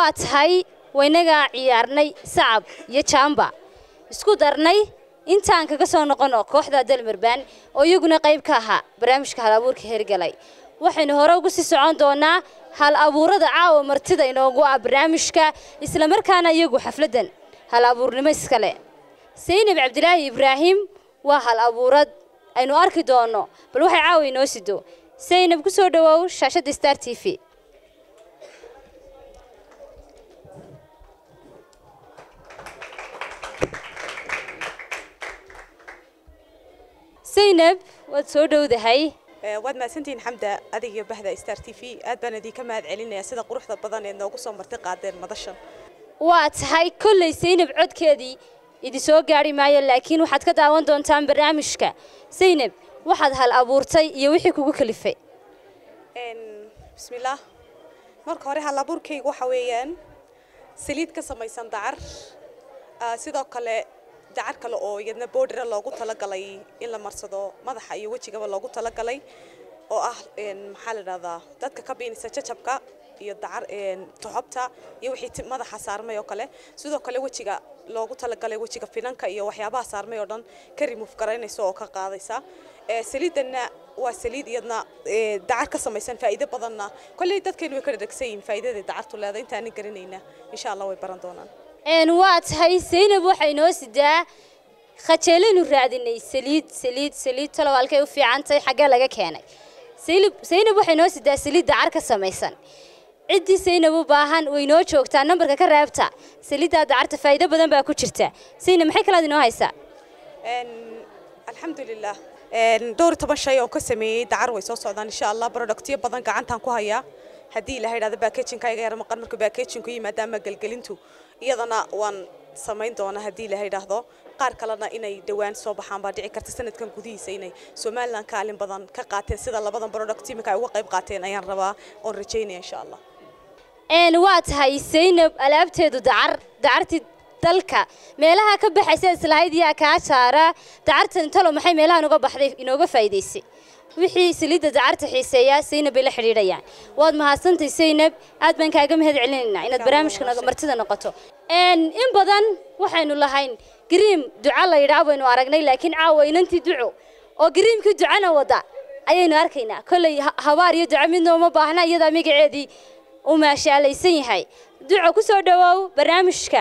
waa tahay waynagaa ciyaarnay sacab iyo jaamba isku darnay intaan kaga soo noqono kooxda dalmarbaan oo iyaguna qayb ka ahaa barnaamijka hal abuurka hergalay waxaynu hore ugu sii socon doonaa hal abuurada caawa martida inoogu ah barnaamijka islamarkaana iyagu xafladdan hal abuurnimo iskale saynab cabdilaahi ibraahim waa hal abuurad aynu arki doono bal waxay caawa inoo sido saynab ku soo dhawoow shaashadda star t v saynab waad soo dhowdahay waad mahadsantihiin xamda adig iyo bahda star t v aad baan idinka mahad celinaya sida quruxda badan ee noogu soo marti qaadeen madashan waa tahay kolley saynab codkeedii idin soo gaari maayo laakiin waxaad ka daawan doontaan barnaamijka saynab waxaad hal abuurtay iyo wixii kugu kalifay bismillaah marka hore halabuurkaygu waxa weeyaan saliid ka samaysan dacar Ah, sidoo kale dacar kale oo iyadna boodhira loogu talagalay in la marsado madaxa iyo wejigaba loogu talagalay oo ah een, maxaa la dhahdaa dadka ka biinisa jajabka iyo dacar een, toxobta iyo wixii ti- madaxa saarmay oo kale sidoo kale wejiga loogu talagalay wejiga finanka iyo waxyaabaha saarmay oo dhan ka remove garaynaysa oo ka qaadaysa Eh, saliidanna waa saliid iyadna eh, dacar ka samaysan faa'iido badanna kolley dadkeenu way ka dhadhegsan yihiin faa'iidada dacartu leedahay intaanan garanayna insha allah way baran doonaan een waa tahay saynab waxay noo sidaa khajeelaynu raadinay saliid saliid saliid talow halkay u fiican tahay xaggee laga keenay saynab saynab waxay noo sidaa saliid dacar ka samaysan ciddii saynab u baahan way noo joogtaa nambarka ka reebta saliiddaa dacarta faa'iido badan baa ku jirta saynab maxay kalaad inoo haysaa Een, alxamdulilah Een, dhowr iyo toban shay oo ka sameeyey dacar way soo socdaan insha allah productyo badan gacantaan ku hayaa haddii ilaha idhahdo backagingka iga yar maqan marka backagingku yimaada ama gelgelintu iyadana waan samayn doonaa haddii ilaha idhaahdo qaar kalena inay dhowaan soo baxaan baa dhici karta sanadkan gudihiisa inay somalilan kaalin badan ka qaateen sida labadan product imika ay uga qayb qaateen ayaan rabaa oon rajaynaya insha allah een waa tahay saynab alaabteedu dacar dacartii dalka meelaha ka baxaysa islahayd yaa kaa saara dacartan talo maxay meelahan uga baxday inooga faa'iidaysay wixii saliidda dacarta xiiseeya saynab bay la xidhiidhayaan waad mahadsantahay saynab aad baan kaaga mahad celinaynaa inaad barnaamijka naga- martida noqoto een in badan waxaynu lahayn gariim duca la yidhaah baynu aragnay laakiin caawa inantii duco oo gariimkii ducana wada ayaynu arkaynaa kolley ha- habaar iyo duco midna uma baahna iyadaa magaceedii uu maashaalaysan yahay duco ku soo dhawoow barnaamijka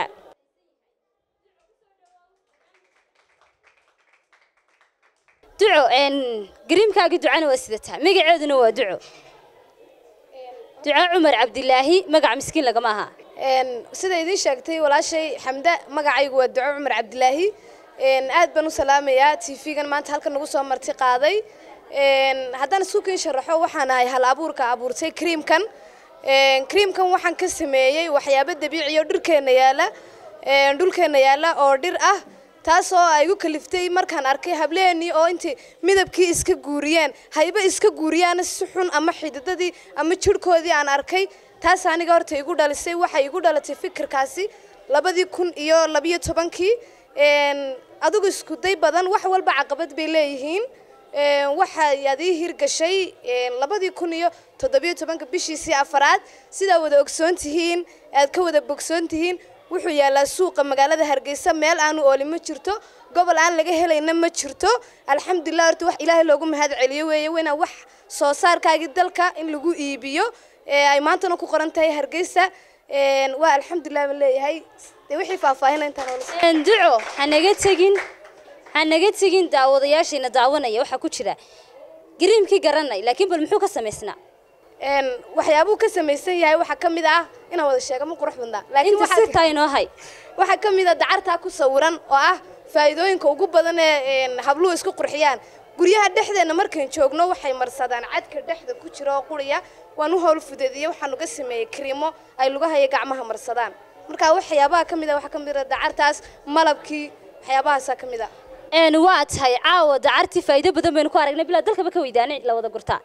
duco een gariimkaagii ducana waa sidataa magaceeduna waa duco duco cumar cabdilaahi magac miskiin lagama aha Een, sida idiin sheegtay walaashay xamda magacaygu waa duco cumar cabdilaahi Een, aad baan u salaamayaa tv-gan maanta halkan nagu soo marti qaaday Een, haddaan suukiin sharaxo waxaan ahay hal abuurka abuurtay kriimkan Een, kriimkan waxaan ka sameeyey waxyaabo dabiici oo dhirkeena yaala Een, dhulkeena yaala oo dhir ah taasoo ay igu kaliftay markaan arkay hableenii oo intii midabkii iska guuriyeen hayba iska guuriyaana si xun ama xididadii ama jirhkoodii aan arkay taas aniga horta igu dhalisay waxay igu dhalatay fikirkaasi labadii kun iyo labiyo tobankii Een, adigu isku day badan wax walba caqabad bay leeyihiin Een, waxay adii hirgashay een, labadii kun iyo toddobiyo tobanka bishiisii afaraad sidaa wada ogsoon tihiin aad ka wada bogsoon tihiin wuxuu yaalaa suuqa magaalada hargeysa meel aanu ooli ma jirto gobol aan laga helayna ma jirto alxamdulilah horta wax ilaahay loogu mahad celiyo weeye weyna wax soo saarkaagii dalka in lagu iibiyo ee ay maantana ku qoran tahay hargeysa Een, waa alxamdulilah baan leeyahay dee wixii faahfaahina intaan oola een duco ha naga tegin ha naga tegin daawadayaashayna daawanaya waxaa ku jira gariimkii garanay laakiin bal muxuu ka samaysnaa Een, waxyaabuu ka samaysan yahay waxaa ka mid ah inaan wada sheega ma qurux badnaa laakiin inta waxaa sirtaa inoo hay waxaa ka mid a dacartaa ku sawiran oo ah faa'iidooyinka ugu badan ee een, habluhu isku qurxiyaan guryaha dhexdeena markaan joogno waxay marsadaan cadka dhexda ku jira oo quriya waan u howl fudeediye waxaan uga sameeyey kriimo ay lugaha iyo gacmaha marsadaan marka waxyaabaha ka mid a waxaa ka mid a dacartaas malabkii waxyaabahaasaa ka mid a een waa tahay caawa dacartii faa'iido badan baynu ku aragnay bilaa dalkaba ka weydaanay la wada gurtaa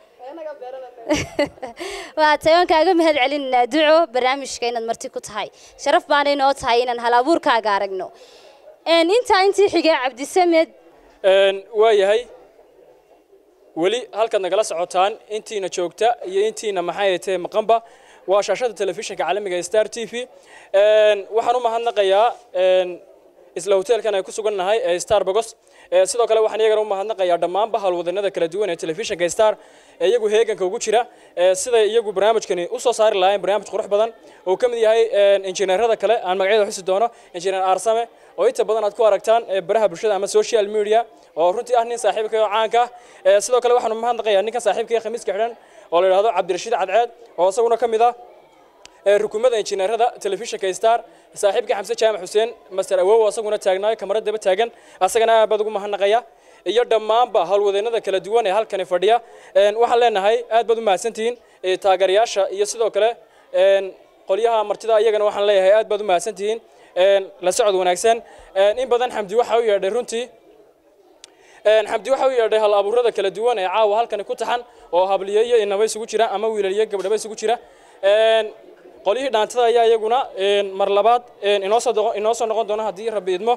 waa tahay waan kaaga mahad celinaynaa duco barnaamijka inaad marti ku tahay sharaf baanay noo tahay inaan hal abuurkaaga aragno een intaa intii xigay cabdisamed Een, waa yahay weli halkaad nagala socotaan intiina joogta iyo intiina maxay tahay maqanba waa shaashada telefishinka caalamiga ee star t v waxaan u mahadnaqayaa isla hoteelkan ay ku sugan nahay ee star bogos sidoo kale waxaan iyagana u mahadnaqayaa dhammaanba howlwadanada kala duwan ee telefishinka star ee iyagu heeganka ugu jira siday iyagu barnaamijkani u soo saari lahaayeen barnaamij qurux badan oo ka mid yahay injineerada kale aan magacyada xusi doono injineer aarsame oo inta badan aad ku aragtaan baraha bulshada ama social media oo runtii ah nin saaxiibka oo caanka ah sidoo kale waxaan u mahadnaqayaa ninkan saaxiibka ee khamiiska xidhan oo la yidhaahdo cabdirashiid cadceed oo isaguna ka mid ah rukumada injineerada telefishinka star saaxiibkii xamse jaamac xuseen master awow asaguna taagnaayo kamarad daba taagan asagana aad baad ugu mahadnaqaya iyo dhammaanba howlwadeennada kala duwan ee halkani fadhiya waxaan leenahay aad baad u mahadsantihiin taageerayaasha iyo sidoo kale qolyaha martida iyagana waxaan leeyahay aad baad u mahadsantihiin la socod wanaagsan in badan xamdi waxa u yeedhay runtii xamdi waxa u yeedhay hal abuurada kala duwan ee caawa halkani ku taxan oo habliyo iyo inaba isugu jira ama wiilaliyo gabdhaba isugu jira qolyihii dhaantada ayaa iyaguna mar labaad inoo soo noqon doona haddii rabbi idmo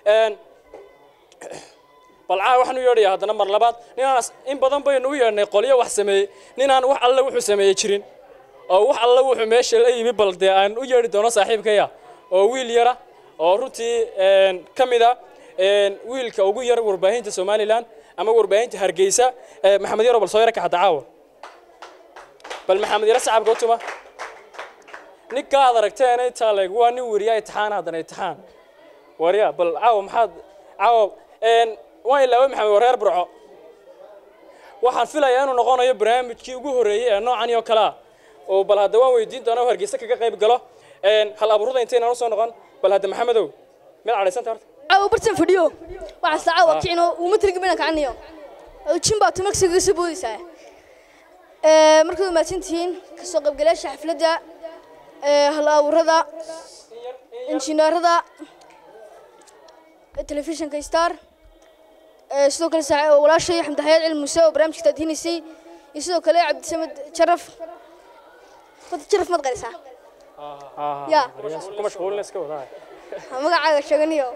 balcaa waxaan u yeedhayaa haddana mar labaad ninaan in badan baynu u yeedhnay qolyo wax sameeyey ninaan wax alle wuxuu sameeyey jirin oo wax alle wuxuu meesha la yimi bal dee aan u yeedhi doono saaxiibkaya oo wiil yara oo runtii ka mid a wiilka ugu yar warbaahinta somalilan ama warbaahinta hargeysa maxamed yaro bal soo yara kaxadda caawa bal maxamed yaro sacabka u tuma ninka aad aragteen intaa leeg waa nin weriya itixaan haddana itixaan warya bal caawa maxaad caawa waan ilaaway maxamed wareer burco waxaan filayaa inuu noqonayo barnaamijkii ugu horreeyey ee noocan oo kale ah oo bal hadda waan weydiin doonaa oo hargeysa kaga qayb galo hal abuurada intaynaan usoo noqon bal hadda maxamedow mid cadhaysanta horta caawa bartan fadhiyo waxaa saaca waa kicino uma tirgi bana kacanayo jin baa tumaksiga soo boodaysaa markaad mahadsantihiin kasoo qaybgalayaasha xafladda hal abuurada injineerada telefishinka star sidoo kale walaashay xamdi xayaad cilmi muuse oo barnaamijka taadhinaysay iyo sidoo kale cabdisamed jaraf wada jaraf maad qarisaa ya ku mashquulina iska wadaa magacaaga sheeganiyo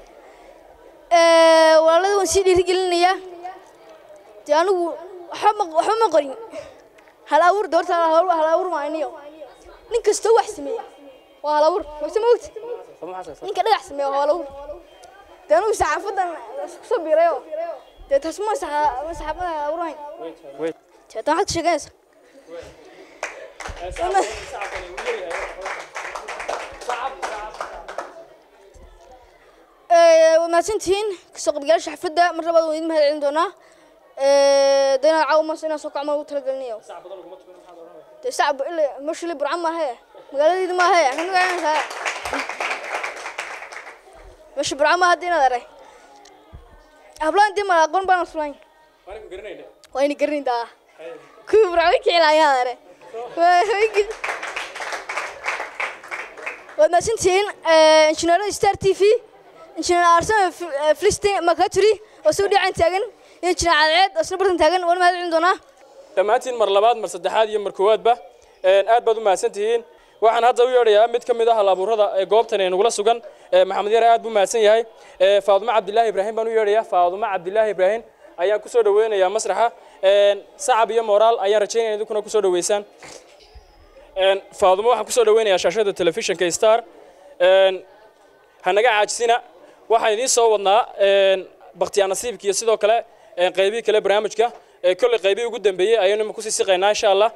walaalada waan sii dhiirigelinayaa dee anigu waxba ma qorin hal abuur doorta hal abuur maaniyo nin kastoo wax sameeya waa hal abuur mase ma ogti ninka dhagax sameeya waa hal abuur dee anigu saxaafadan isku soo biirayo dee taas ma saxaafada hal abuur hayn dee taa maxaad ka sheeganaysa waa mahadsantihiin kasoo qaybgalayaasha xafladda mar labaad waan idin mahad celin doonaa dee inaad caawa mas inaan soo kacmo ugu talagelinayo dee sacab ila mashali burcan maahe magaaladayda maahe axmed magaalanaysaa meesha burcan maaha hadda inaad aray hablaan dee mala aqoon baan aslayn waa ina garanayn daa kuwii burcan way kicilaayaan are waad mahadsantihiin injineerada star t v injineer arsame filistin makaturi oo isagu dhinacan taagan iyo injineer cadceed oo isna bartan taagan waan mahad celin doonaa dhammaantiin mar labaad mar saddexaad iyo mar koowaadba aad baad u mahadsan tihiin waxaan hadda u yeedhayaa mid ka mid ah hal abuurada ee goobtan ee nagula sugan maxamed yare aad buu mahadsan yahay faadumo cabdilaahi ibraahim baan u yeedhayaa faadumo cabdilaahi ibraahim ayaan kusoo dhaweynayaa masraxa sacab iyo moraal ayaan rajaynaya idinkuna kusoo dhaweysaan faadumo waxaan kusoo dhaweynayaa shaashada telefishinka star hanaga caajisina waxaan idiin soo wadnaa bakhtiyaa nasiibka iyo sidoo kale qaybihii kale barnaamijka kolley qaybihii ugu dambeeyey ayaynu ima kusii siqaynaa insha allah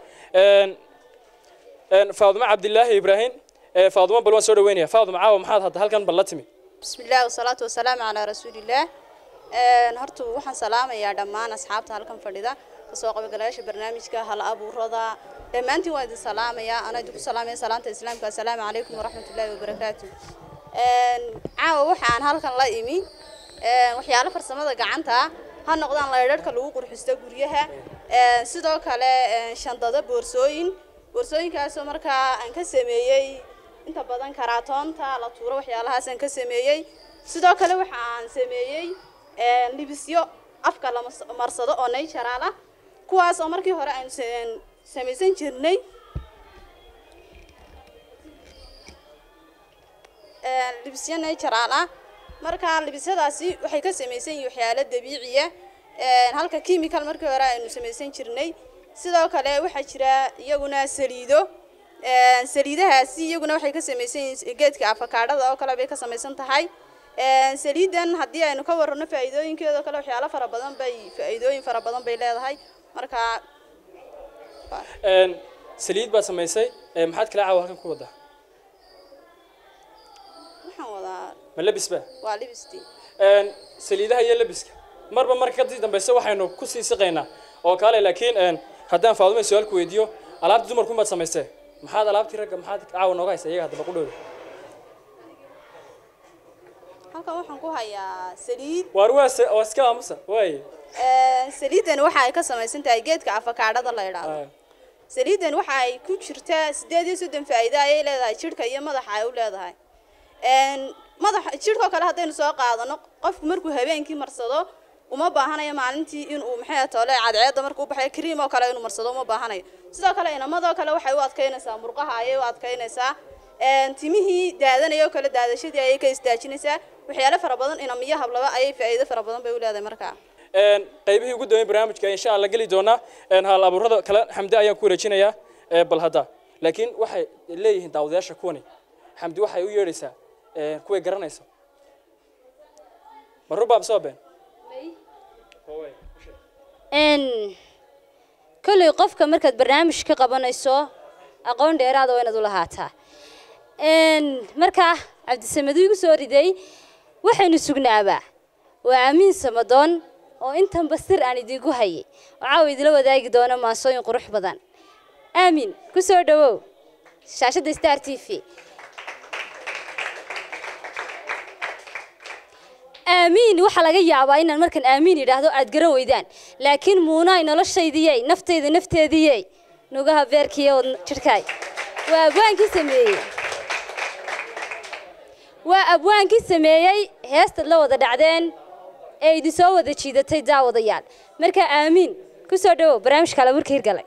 faadumo cabdilaahi ibraahim faadumo bal waan soo dhaweynaya faadumo caawa maxaad hadda halkan bal la timi بسم الله والصلاة والسلام على رسول الله horta waxaan salaamayaa dhammaan asxaabta halkan fadhida kasoo qaybgalayaasha barnaamijka hal abuurada dhammaantiin waa idin salaamayaa anaa idinku salaamaya salaanta islaamka assalaamu calaykum waraxmatullaahi wabarakaatu caawa waxaan halkan la imi waxyaalo farsamada gacanta ha noqdaan laydharhka lagu qurxisto guryaha sidoo kale shandado boorsooyin boorsooyinkaasoo markaa aan ka sameeyey inta badan karaatoonta la tuuro waxyaalahaas aan ka sameeyey sidoo kale waxa aan sameeyey libisyo afka la marsado oo natural ah kuwaas oo markii hore aan samaysan jirnay libisyo natural ah marka libisyadaasi waxay ka samaysan yihiin waxyaalo dabiiciya halka chemical markii hore aynu samaysan jirnay sidoo kale waxaa jira iyaguna saliido Een, saliidahaasi iyaguna waxay ka samaysan yihiin geedka afakaadhada oo kale bay ka samaysan tahay Een, saliidan haddii aynu ka warrano faa'iidooyinkeeda oo kale waxyaalo fara badan bay faa'iidooyin fara badan bay leedahay marka Een, saliid baad samaysay ee, maxaad kala caawa halkan ku wadaa waxaan wadaa ma labis ba waa libistii Een, saliidaha iyo labiska marba marka kadib dambayse waxaynu ku sii siqaynaa oo kale laakiin een, haddaan faadumo su-aal ku weydiiyo alaabtii dumarku maad samaystee maxaad alaabtii ragga maxaad caawa nooga haysa iyaga haddaba qudhooda halkan waxaan ku hayaa saliid waar waa se- waa iska aamusa waaye Een, saliidan waxa ay ka samaysan tahay geedka afakaadhada la yidhaahdo saliidan waxa ay ku jirtaa sideed iyo soddon faa'iido ayay leedahay jidhka iyo madaxa ay u leedahay Een, madaxa jidhkoo kale haddaynu soo qaadano qofku markuu habeenkii marsado uma baahanayo maalintii inuu maxay tole cadceedda markuu u baxayo cream oo kale inuu marsado uma baahanayo sidoo kale inamadoo kale waxay u adkaynaysaa murqaha ayay u adkaynaysaa Een, timihii daadanaya oo kale daadashadii ayay ka istaajinaysaa waxyaalo fara badan inamiyo hablaba ayay faa'iido fara badan bay u leedahay markaa Een, qaybihii ugu dambeeyay barnaamijka insha allah geli doonaa een, hal abuurada kale xamdi ayaan ku wareejinayaa ee, bal hadda laakiin waxay leeyihiin daawadayaasha kuwani xamdi waxay u yeedhaysaa een, kuway garanayso ma rubaab soo been n kolley qofka markaad barnaamij ka qabanayso aqoon dheeraada waa inaad u lahaataa n markaa cabdisamadu igu soo riday waxaynu sugnaabaa waa amiin samadoon oo intanba sir aan idiinku hayay oo caawa idila wadaagi doona maansooyin qurux badan aamin ku soo dhawow shaashadda star t v aamiin waxaa laga yaabaa inaan markaan aamiin idhaahdo aad garan weydaan laakiin muunaay noloshaydiyey naftayda nafteediyey nugaha beerkiiyo jidhkaay waa abwaankii sameeyey waa abwaankii sameeyey heestaad la wada dhacdeen ee idin soo wada jiidatay daawadayaal markaa aamiin ku soo dhawow barnaamijka alaburka hirgalay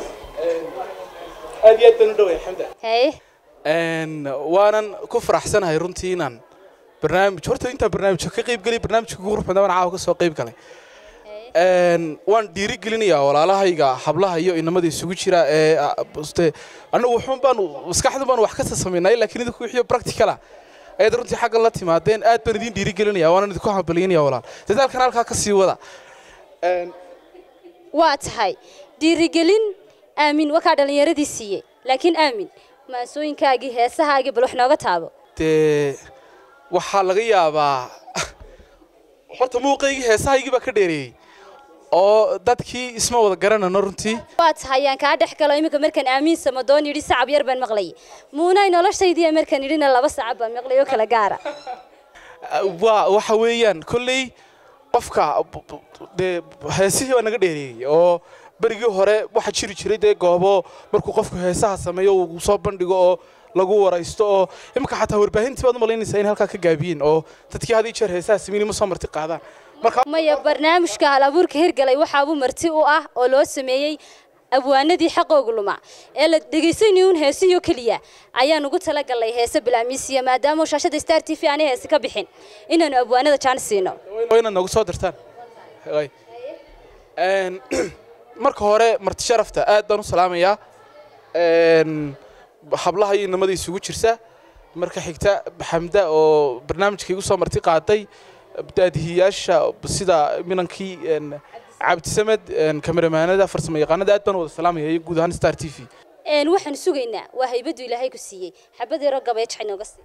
aad iyo aad baan u dhoway xamda haye Een, waanan ku faraxsanahay runtii inaan barnaamij horta intaan barnaamijka ka qayb gelay barnaamijka ugu qurux badan baan caawa ka soo qayb galay Een, waan dhiirigelinayaa walaalahayga hablaha iyo inamada isugu jira ee a- buste anagu wuxuun baan maskaxdu baan wax kasta samaynay laakiin idinku wixiyo practical ah ayaad runtii xaggan la timaadeen aad baan idin dhiirigelinaya waanan idinku hambalyeynaya walaal dadaalkan halkaa ka sii wada Een, waa tahay dhiirigelin aamin wakaa dhallinyaradii siiyey laakiin aamin maasooyinkaagii heesahaagii bal wax nooga taabo dee waxaa laga yaabaa horta muuqaygii heesahaygii baa ka dheereeyey oo dadkii isma wada garanano runtii waa tahay ayaan kaa dhex galo iminka markaan aamiin samadoon yidhi sacab yar baan maqlayay muunay noloshaydiiya markaan yidhina laba sacab baan maqlay oo kala gaara waa waxa weeyaan kolley qofka b- b- dee heesihii baa naga dheereeyey oo berigii hore waxaa jiri jiray dee goobo markuu qofku heesaha sameeyo uu soo bandhigo oo lagu waraysto oo imika xataa warbaahintii baad u malaynaysaa in halkaa ka gaabiyeen oo dadkii had iyo jeer heesaha sameyn ma soo marti qaadaan marka maya barnaamijka hal abuurka hirgalay waxaabuu marti u ah oo loo sameeyey abwaanadii xaqooga luma ee la dhegaysanayuun heesiyo keliya ayaan ugu talagalnay heese bilaamiisiya maadaama shaashada star t v aanay heese ka bixin inaanu abwaanada jaan siino waa inaad noogu soo dirtaan Hay. Een, marka hore marti sharafta aad baan u salaamayaa Een, hablaha iyo inamada isugu jirta marka xigta xamda oo barnaamijka igu soo marti qaaday daadihiyaasha sida minankii een, cabdisamed een, kameramaanada farsamo yaqaanada aad baan u wada salaamaya iyo guud ahaan star t v een waxaan sugaynaa waa haybadu ilaahay ku siiyey xabad yaroo gabeej inooga sii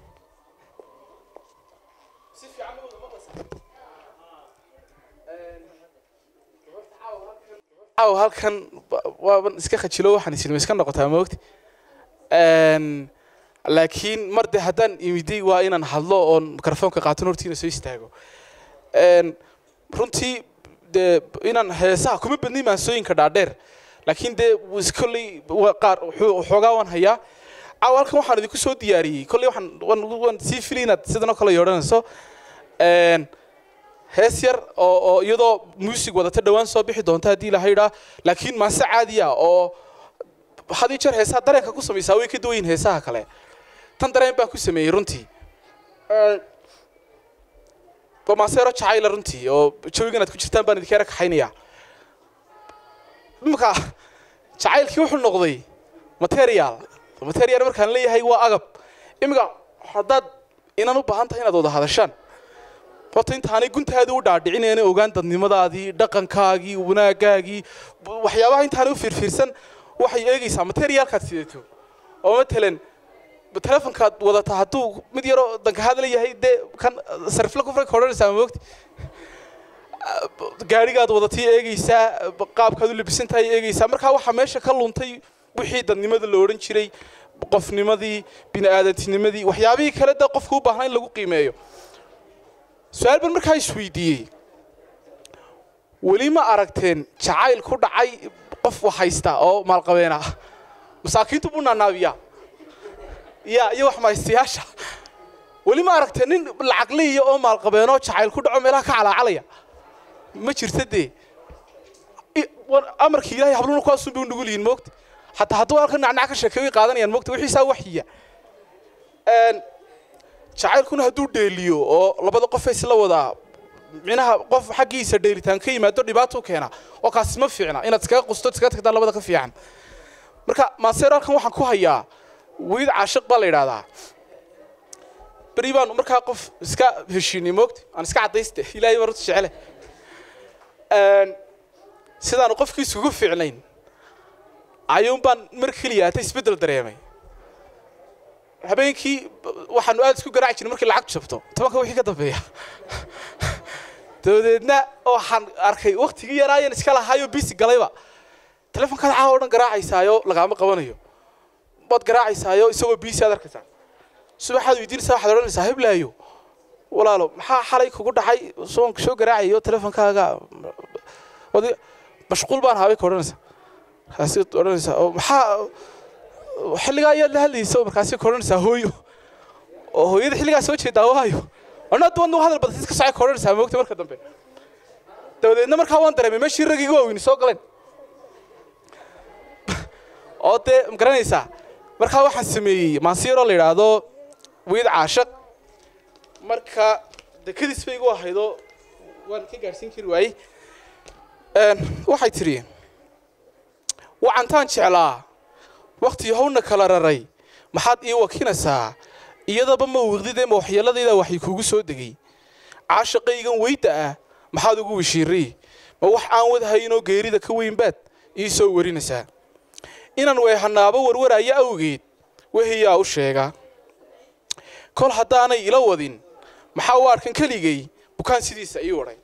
caaw halkan ba- waaban iska khajilo waxaan isilma iska noqotaa moogti Een, laakiin mar de haddaan imiday waa inaan hadlo oon mikrofoonka qaaton hortiina soo istaago Een, runtii dee inaan heesaha kuma badnay maansooyinka dhaadheer laakiin dee wis- kolley waa qaar wuxuu- waxoogaa waan hayaa caaw halkan waxaan idinku soo diyaariyey kolley waxaan waan waan sii filay inaad sidan oo kale yeedhanayso Een, hees yar oo oo iyadoo muusig wadata dhowaan soo bixi doonta haddii la haydhaa laakiin maase caadiya oo had iyo jeer heesaha dareenka ku samaysaa way ka duwan yihiin heesaha kale tan dareen baan ku sameeyey runtii Ee, waa maase yaro jacayla runtii oo jawigan aad ku jirtaan baan idinka yara kaxaynaya imika jacaylkii wuxuu noqday material material markaan leeyahay waa agab iminka haddaad inaan u baahan tahay inaad wada hadashaan horta intaanay guntaadii u dhaadhicinayna ogaan dadnimadaadii dhaqankaagii wanaagaagii b- waxyaabaha intaanay u fiirfiirsan waxay eegaysaa materialkaad sidato oo matalan telefonkaad wadata hadduu mid yaroo danka hadla yahay dee kan sarifla ku fray odhanaysaa ma mogti gaadhigaad wadatay eegaysaa qaabkaad u labisan tahay eegaysaa markaa waxaa meesha ka luntay wixii dadnimada la odhan jiray qofnimadii bini'aadantinimadii waxyaabihii kale dee qofka u baahnaa in lagu qiimeeyo su-aal baan markaa isweydiiyey weli ma aragteen jacayl ku dhacay qof wax haysta oo maalqabeena ah masaakiintu buu naanaabiyaa ya iyo wax mahaystayaasha weli ma aragteen nin lacagleeya oo maalqabeenoo jacayl ku dhaco meelaha ka calaacalaya ma jirta dee I- war- amarkii ilaahay habluna kuwaasun bay u nugul yihiin moogta hataa hadduu halka nacnac ka sheekeeyo way qaadanayaan moogta wixiisaa waxyiya Een, jacaylkuna hadduu dheeliyo oo labada qof ay isla wadaa micnaha qof xaggiisa dheelitaan ka yimaado dhibaato keena oo kaasi ma fiicna inaad iskaga qusto iskaga tagtaan labada ka fiican marka maaseer halkan waxaan ku hayaa wiid caashiq baa la yidhaahdaa beri baan markaa qof iska heshiinay moogta aan iska caddayste ilaahay baan runta jecele Een, sidaanu qofkii isugu fiicnayn ayuun baan mar keliya ata isbeddel dareemay habeenkii waxaanu aad isku garaaci jirnay markii lacag jabto tobanka wixii ka dambeeya dabadeedna waxaan arkay waktigii yaraayan iska lahaayo bisi galayba telefonkaad caawa o dhan garaacaysaayo lagaama qabanayo waad garaacaysaayo isagoo bisi aad arkaysaa subaxaad weydiinaysaa waxaad odhanaysaa heblaayo walaalo maxaa xalay kugu dhacay soon soo garaacayo telefonkaaga wadi mashquul baan habay ka odhanaysaa markaasi odhanaysaa oo maxaa xilligaa ayaad la hadlaysa markaasi ka odhanaysaa hooyo oo hooyada xilligaa soo jeedaa waayo anaa duwan hadal badan iska socay ka odhanaysaa moogta marka dambe dabadeedna markaa waan dareemay meeshii raggii iga waaweyni soo galeen oo dee ma garanaysaa markaa waxaan sameeyey maansiiroo la yidhaahdo wiid caashaq marka dekadiis bay igu ahaydoo waan ka gaadhsiin kari waayey Een, waxay tidhi wacantaan jeclaa wakti hawna kala raray maxaad ii wakinaysaa iyadaba ma wiqdidee ma waxyeeladayda waxay kugu soo degay caashaqaygan weyda ah maxaad ugu wishiiray ma wax aan wadhaynoo geerida ka weyn baad ii soo warinaysaa inaan weehanaabo warwaraya awgeed wehiyaa u sheega kol haddaanay ila wadin maxaa u arkan keligay bukaan sidiisa ii wadhay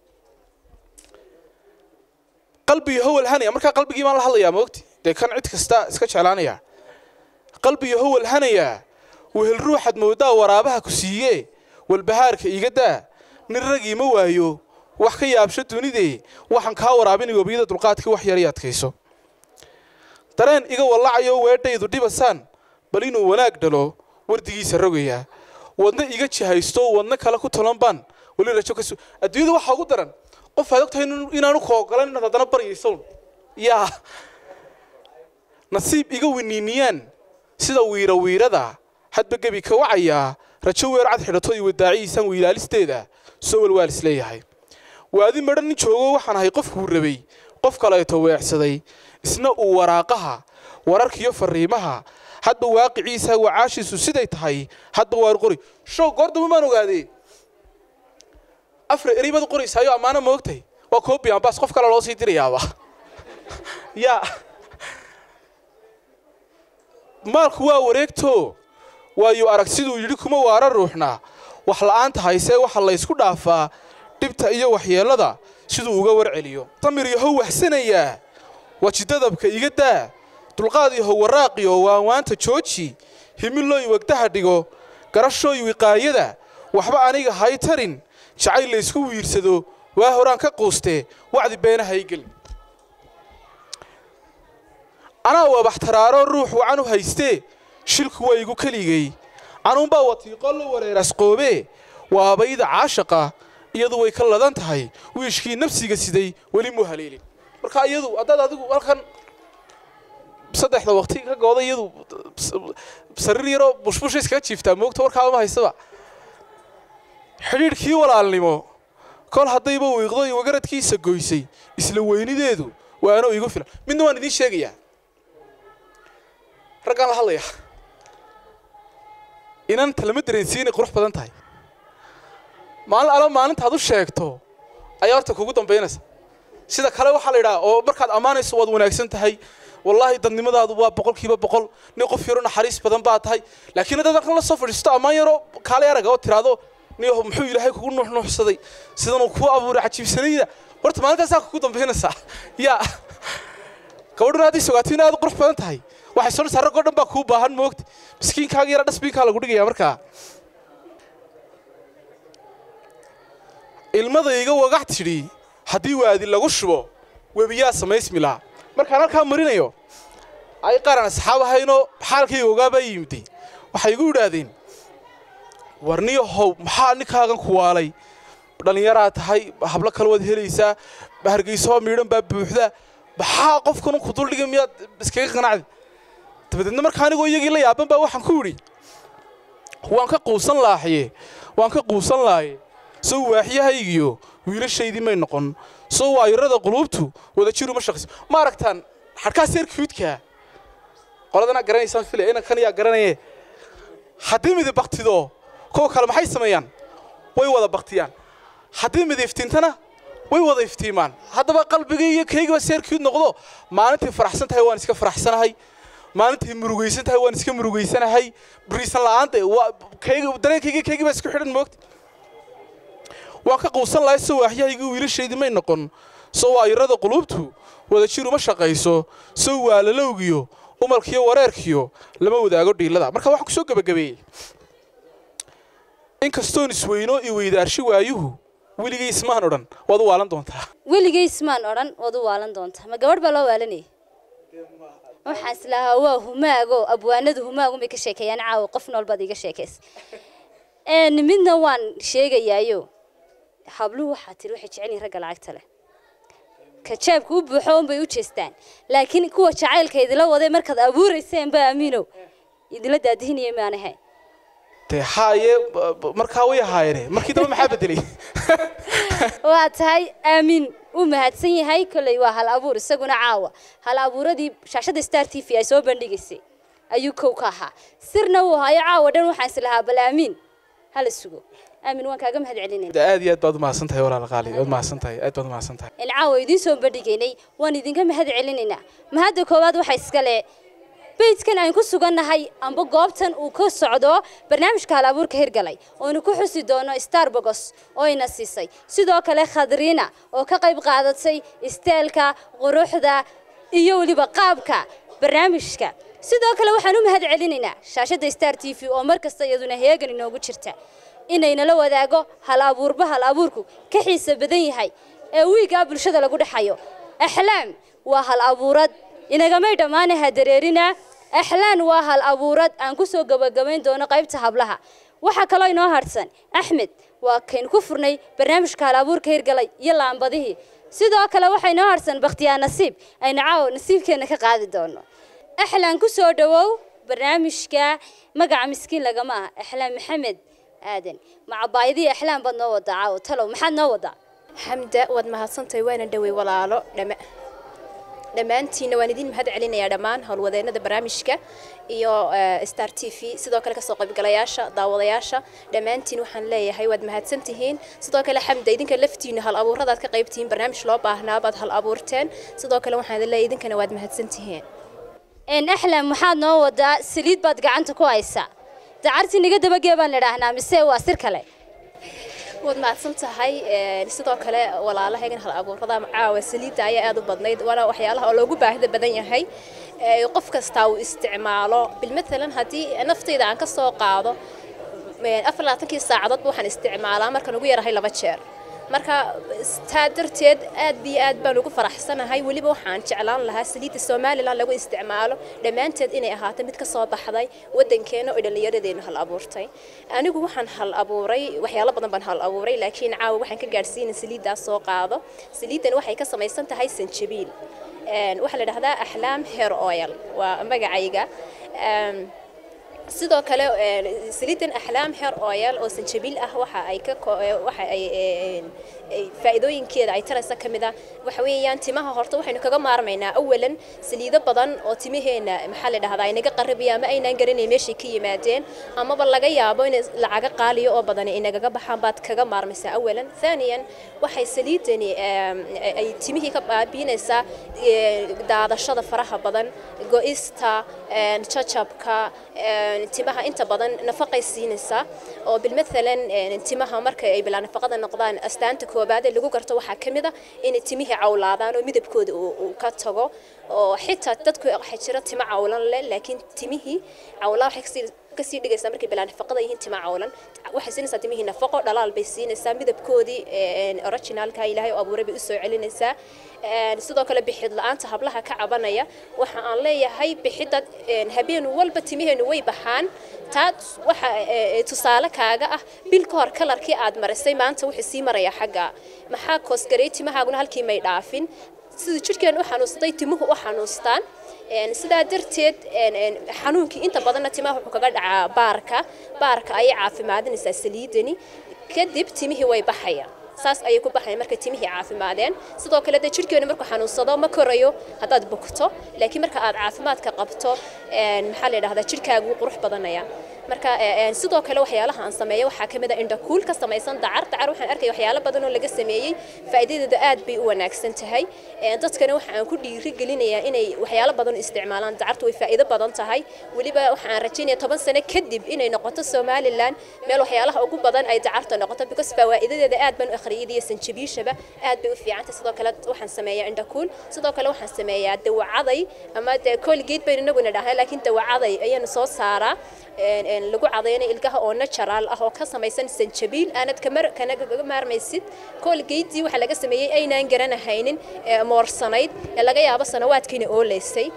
qalbiyo howal hanaya markaa qalbigii baan la hadlayaa moogti dee kan cid kasta iska jeclaanaya qalbiyo howal hanaya wehel ruuxaad moodaa waraabaha ku siiye walbahaarka iga daa nin ragii ma waayo wax ka yaabsho dunidee waxaan kaa waraabinay webiyada dulqaadka wax yar i adkayso dareen iga wallacayo weedhaydu dhibasaan bal inuu wanaag dhalo wardigiisa rogaya wadna iga jihaysto wadna kale ku tolan baan weli rajo ka su adduunyada waxaa ugu daran qof aad ogtahay inuu- inaanu koogolan inaad haddana baryayso yaa nasiib iga winiiniyaan sida wiira wiirada hadba gebi ka wacayaa rajo weer cad xidhato iyo wadaacihiisaan wiilaalisteeda soo walwaal isleeyahay waadi madhan nin joogo waxaan ahay qofkuu rabay qof kaleeto weecsaday isna uu waraaqaha wararkiyo fariimaha hadba waaqiciisa wacaashiisu siday tahay hadba waar qori show goordama maan ogaadee afar eri baad u qoraysaayo ammaano ma ogtahay waa koobi ambaas qof kale loo sii dirayaaba yaa maalku waa wareegto waayu arag siduu yidhi kuma waara ruuxna wax la'aanta haysee waxa laysku dhaafaa dhibta iyo waxyeellada siduu uga warceliyo samir yahow waxsanayaa wajidadabka iga daa dulqaad yahow waraaqiyo waanwaanta jooji himilooy wegdaha dhigo garashooy wiqaayada waxba aniga hay tarin jacayl laysku wiirsado waa horaan ka quustee wacdi beenaha i gelin anaa wabaxtaraaro ruux wacan u haystee shilku waa igu keligay anuunbaa watiiqo la wareerasqoobee waabayda caashaqa iyadu way ka ladan tahay wiishkii nafsiga siday weli muu haleelin marka iyadu haddaad adigu halkan saddexda waqti ka gooda iyadu sariir yaroo bushbusha iskaga jiiftaa moogta warkaaba ma haystaba xidhiidhkii walaalnimo kol haddayba wiiqdo iyo wagaradkiisa goysay isla weynideedu waa anoo igu filan midna waan idiin sheegayaa raggaan la hadlaya inanta lama dareensiin inay qurux badan tahay maalin ala maalintaad u sheegto ayaa horta kugu dambaynaysa sida kale waxaa la yidhaha oo markaad ammaanayso waad wanaagsan tahay wallaahi dadnimadaadu waa boqolkiiba boqol nin qof yaro naxariis badan baa tahay laakiin haddaad halkan la soo fadhiisto ammaan yaro kaale araga oo tiraahdo niyaho muxuu ilaahay kugu nuuxnuuxsaday sidanuu kuu abuuray cajiibsanayda horta maalintaasaa kugu dambaynaysaa yaa gabadhuna hadday sogaato in aad u qurux badan tahay waxay soo dhisa raggoo dhan baa kuu baahan moogta miskiinkaaga yara dhasbiinkaa lagu dhigaya markaa ilmadayga wagax tidhi haddii waadi lagu shubo webiyaa samaysmilaa markaan halkaa marinayo ay qaran asxaab ahaynoo xaalkayga ogaabaa yimiday waxay igu yidhaahdeen warniyo how maxaa ninkaagan ku waalay dhallinyaraa tahay hablo kale waad helaysaa hargeysoo miidhan baa buuxda maxaa qofkan ku duldhigay miyaad iskaga qanacdi dabadeedna markaa anigoo iyagii la yaaban baa waxaan ku yidhi waan ka quusan laaxye waan ka quusan laaye sow waaxyahaygiyo wiilashaydii may noqon sow waayarada quluubtu wada jiru ma shaqayso ma aragtaan xadhkaa seerkiidkaa qoladana garanaysaan filaya inankan yaa garanaye haddii midib baktido kuwa kale maxay sameeyaan way wada baktiyaan haddii mid iftiintana way wada iftiimaan haddaba qalbigii iyo kaygiba seerkiid noqdo maalintii faraxsan tahay waan iska faraxsanahay maalintii murugaysan tahay waan iska murugaysanahay bariisan la'aanta dareenkayga kaygii baa isku xidhan moogta waan ka quusan lahay soo waaxyahaygii wiilashaydii may noqon soo waayarada quluubtu wada jir uma shaqayso soo waalalowgiyo umalkiyo wareerkiyo lama wadaago dhiilada marka waxaan ku soo gebagabeeyey inkastoon isweyno i weydaarshi waayuhu weligay ismaan odhan waad u waalan doontaa weligay ismaan odhan waad u waalan doontaa ma gabadh baa loo waalanayay waxaan islahaa waa humaago abwaanadu humaagun bay ka sheekeeyaan caawa qof nool baad iga sheekaysa midna waan sheegayaayo habluhu waxaa tiri waxay jecel yihin ragga lacagta leh kajaabka u buuxo unbay u jeestaan laakiin kuwa jacaylka idila waday markaad abuurayseen ba aamiinow idila daadihinaya maanahay dee haaye markaa way ahaayeene markii dambe maxaa bedelay waa tahay aamin uu mahadsan yahay kolley waa hal abuur isaguna caawa hal abuuradii shaashada star t v ay soo bandhigaysay ayuu kow ka ahaa sirna uu hayo caawa dhan waxaan islahaa bal aamiin hala sugo aamin waan kaaga mahad celinayna aad iyo aad baad umahadsan tahay walaal qaali waad mahadsan tahay aad baad umahadsan tahay in caawa idiin soo bandhigaynay waan idinka mahad celinaynaa mahadda koowaad waxa iskale beydkan aan ku sugannahay amba goobtan uu ka socdo barnaamijka hal abuurka hirgalay oonu ku xusi doono starbogos oo ina siisay sidoo kale khadriina oo ka qayb qaadatay isteelka quruxda iyo weliba qaabka barnaamijka sidoo kale waxaan u mahad celinaynaa shaashadda star t v oo mar kasta iyaduna heegan inoogu jirta inaynala wadaago hal abuurba hal abuurku ka xiisa badan yahay ee wiigaa bulshada lagu dhexayo axlaam waa hal abuurad inagamay dhammaanaha dareerina axlaan waa hal abuurad aan ku soo gabagabayn doono qaybta hablaha waxaa kaloo inoo harsan axmed waa kaynu ku furnay barnaamijka hal abuurka hirgalay iyo laambadihii sidoo kale waxaa inoo harsan bakhtiyaa nasiib aynu caawo nasiibkeenna ka qaadi doono axlaan ku soo dhowow barnaamijka magaca miskiin lagama ah axlaan maxamed aadan macabaayadii axlaan baad noo wadaa caawo talow maxaad noo wadaa xamda waad mahadsantahay waana dhowey walaalo dhama dhammaantiinna waan idin mahad celinayaa dhammaan howlwadeennada barnaamijka iyo star t v sidoo kale kasoo qaybgalayaasha daawadayaasha dhammaantiin waxaan leeyahay waad mahadsan tihiin sidoo kale xamda idinka laftiinna hal abuuradaad ka qaybtihiin barnaamij loo baahnaa baad hal abuurteen sidoo kale waxaan idin leeyahay idinkana waad mahadsan tihiin axlam maxaad noo wadaa saliid baad gacanta ku haysaa dacartii naga dabagee baan idhaahnaa mise waa sir kale waad mahadsan tahay sidoo kale walaalahaygan hal abuurada caawa saliidda ayaa aad u badnayd waana waxyaalaha oo loogu baahida badan yahay qof kastaa uu isticmaalo bilmatalan haddii naftayda aan ka soo qaado afar labaatankii saacadoodba waxaan isticmaalaa markaan ugu yarahay laba jeer marka taa darteed aad iyo aad baan ugu faraxsanahay weliba waxaan jeclaan lahaa saliidda somalilan lagu isticmaalo dhammaanteed inay ahaato mid ka soo baxday waddankeena oo dhallinyaradeenu hal abuurtay anigu waxaan hal abuuray waxyaalo badan baan hal abuuray laakiin caawa waxaan ka gaadhsiina saliiddaas soo qaado saliiddan waxay ka samaysan tahay sanjabiil waxaa la dhahdaa axlaam hair oil waa magacayga sidoo kale saliidan axlaam xeer oil oo sanjabiil ah waxa ay ka waxa ay faa'iidooyinkeeda ay taraysa ka mid ah waxa weeyaan timaha horta waxaynu kaga maarmaynaa awalan saliido badan oo timaheena maxaa la dhahdaa inaga qaribaya ama aynaan garanayn meeshay ka yimaadeen amaba laga yaabo in lacaga qaaliyo oo badan inagaga baxaan baad kaga maarmaysaa awalan thaniyan waxay saliidani ay timihii ka baabiinaysaa daadashada faraha badan go-ista jajabka timaha inta badan nafaqay siinaysaa oo bilmathalan timaha marka ay bilaa nafaqada noqdaan astaanta koobaad ee lagu garto waxaa ka mid a inay timihii cawlaadaan oo midabkooda uu ka tago oo xitaa dadku waxaa jira timo cawlan leh laakiin timihii cawlaa waxay kasii kasii dhigaysaa markay bilaa nafaqada yihiin tima cawlan waxay siinaysaa timihii nafaqo dhalaal bay siinaysaa midabkoodii originalka ilaahay oo abuuray bay u soo celinaysaa sidoo kale bixid la-aanta hablaha ka cabanaya waxa aan leeyahay bixidda habeen walba timaheenu way baxaan taa waxa tusaale kaaga ah bil ka hor kalarkii aad marisay maanta wuxuu sii maraya xagga maxaa koosgareey timahaaguna halkii may dhaafin sida jidhkeenu u xanuunsaday timuhu u xanuustaan sidaa darteed xanuunkii inta badanna timaha wuxuu kaga dhacaa baarka baarka ayay caafimaadinaysaa saliidani kadib timihii way baxayaan saas ayay ku baxayaan marka timihii caafimaadeen sidoo kale dee jidhkeenu markuu xanuunsado ma korayo haddaad bogto laakiin marka aad caafimaadka qabto maxaa la yidhahdaa jidhkaagu qurux badanaya marka sidoo kale waxyaalaha aan sameeyo waxaa ka mid a indhakuul ka samaysan dacar dacar waxaan arkaya waxyaalo badan oo laga sameeyey faa'iidadeedu aad bay u wanaagsan tahay dadkana waxa aan ku dhiiri gelinayaa inay waxyaalo badan u isticmaalaan dacartu way faa'iido badan tahay weliba waxa aan rajaynaya toban sano kadib inay noqoto somalilan meel waxyaalaha ugu badan ay dacarta noqoto because fawaa'idadeeda aad baan u akhriyay iyo sanjabiishaba aad bay u fiicantay sidoo kale waxaan sameeyaa indhakuul sidoo kale waxaan sameeyaa dawacaday ama dee colgate baynu inaguna dhahnay laakiin dawacaday ayaanu soo saaraa lagu cadaynayo ilkaha oo natural ah oo ka samaysan sanjabiil aanad kanaga maarmaysid colgate waxa laga sameeyey aynaan garanahaynin moorsanayd ee laga yaabo sanawaadkiina ooleysay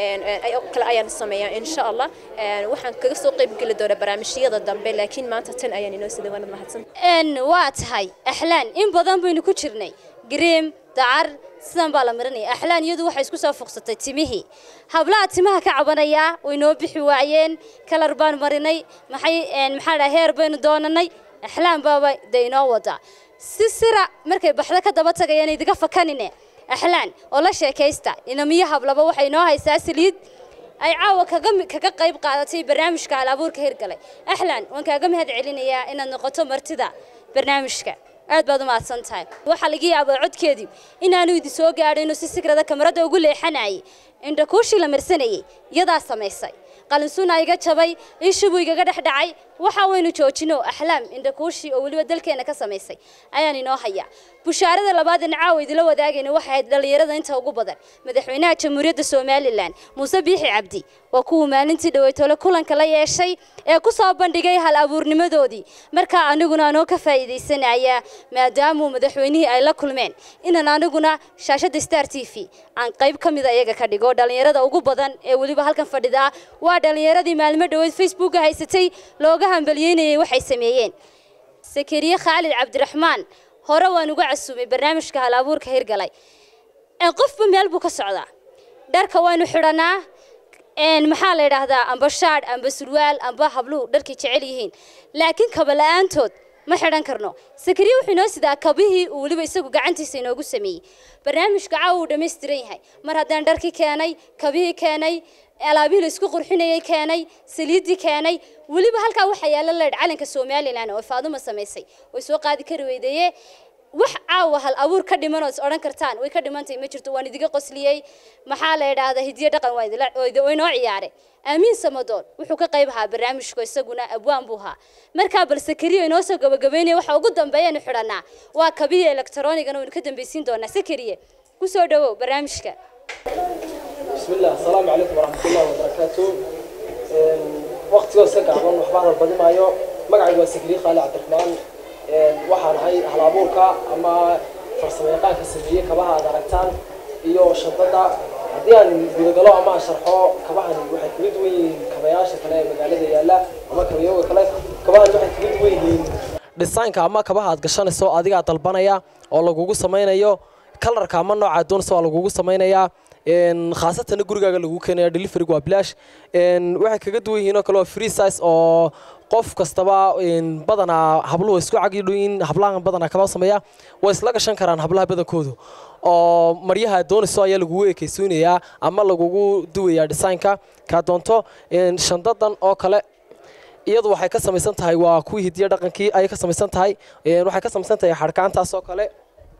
kale ayaan sameeyaa insha allah waxaan kaga soo qayb geli doonaa barnaamijyada dambe laakiin maanta tan ayaan inoo sida wanad mahadsan waa tahay axlaan in badan baynu ku jirnay gareem dacar sidan baa la marinaya axlaan iyadu waxay isku soo fuqsatay timihii hablaha timaha ka cabanayaa way noo bixi waayeen kalar baan marinay maxay maxaa dhaha heer baynu doonanay axlaan baaba dee inoo wadaa si sira markay baxdo ka daba tagayaan idiga fakanine axlaan oo la sheekaysta inamiyo hablaba waxay inoo haysaa saliid ay caawa kaga kaga qayb qaadatay barnaamijka hal abuurka hirgalay axlaan waan kaaga mahad celinayaa inaad noqoto martida barnaamijka aad baad u mahadsan tahay waxaa laga yaabaa codkeedii inaanu idin soo gaadhin si sikrada kamarada ugu leexanayay indhakuushii la marsanayay iyadaa samaysay qalinsuuna iga jabay ishibuu igaga dhex dhacay waxa waynu joojino axlaam indhakuushii oo weliba dalkeena ka samaysay ayaan inoo hayaa bushaarada labaad in caawa idila wadaagayna waxay ahayd dhallinyarada inta ugu badan madaxweynaha jamhuuriyadda somalilan muuse biixi cabdi waa kuwuu maalintii dhaweytole kulanka la yeeshay ee ku soo bandhigay hal abuurnimadoodii markaa aniguna anoo ka faa'iidaysanaya maadaamuu madaxweynihii ay la kulmeen inaan aniguna shaashadda star t v aan qayb ka mida iyaga ka dhigo dhallinyarada ugu badan ee weliba halkan fadhida waa dhallinyaradii maalmo dhoweed facebooka haysatay looga hambaliyeynayay waxay sameeyeen sakariye khaalid cabdiraxmaan hore waan uga casuumay barnaamijka hal abuurka hirgalay qofba meel buu ka socdaa dharka waynu xidhanaa maxaa la yidhaahdaa amba shaadh amba surwaal amba habluhu dharkay jecel yihiin laakiin kaba la-aantood ma xidhan karno sakariye wuxuu inoo sidaa kabihii uu weliba isagu gacantiisa inoogu sameeyey barnaamijka caawa uu dhammaystiran yahay mar haddaan dharkii keenay kabihii keenay alaabihii la isku qurxinayay keenay saliiddii keenay weliba halkaa waxaa yaalla leedh calanka somalilan oo faaduma samaysay way soo qaadi kari weydaye wax caawa hal abuur ka dhiman oo is odhan kartaan way ka dhimantahay ma jirto waan idiga qosliyey maxaa la yidhaahdaa hidiyo dhaqan waa inoo ciyaare aamiin samadoon wuxuu ka qayb ahaa barnaamijku isaguna abwaan buu ahaa markaa bal sakariyo inoo soo gabagabeynaya waxa ugu dambeeyanu xidhanaa waa kabiya elektaroonigana waynu ka dambaysiin doonaa sakariye ku soo dhawow barnaamijka بسم الله السلام عليكم ورحمة الله وبركاته وقت سك عمل وحبان البدي مايو مقعد وسكري خالي عبد الرحمن waxaan ahay hal abuurka ama farsamayaqaanka sameeyey kabaha aad aragtaan iyo shadada haddii aan gudagalo ama aan sharxo kabahani waxay kaga duwan yihiin kabayaasha kale ee magaalada yaalla ama kabayooga kale kabahani waxay kaga duwan yihiin dhisaanka ama kabaha aad gashanayso adigaa dalbanaya oo lagugu samaynayo kalarka ama nooca doonaysa waa lagugu samaynayaa een, khaasatan gurigaaga lagu keenaya deliveryga waa bilaash een, waxay kaga duwan yihiin oo kale waa free size oo qof kastaba een, badanaa habluhu isku cagidhoyin hablahan badanaa kama sameeya way isla gashan karaan hablaha badankoodu oo maryaha doonayso ayaa lagugu ekeysiinayaa ama lagugu duwayaa designka kaa doonto een, shandadan oo kale iyadu waxay ka samaysan tahay waa kuwii hidiya dhaqankii ayay ka samaysan tahay een, waxay ka samaysan tahay xadhkaantaas oo kale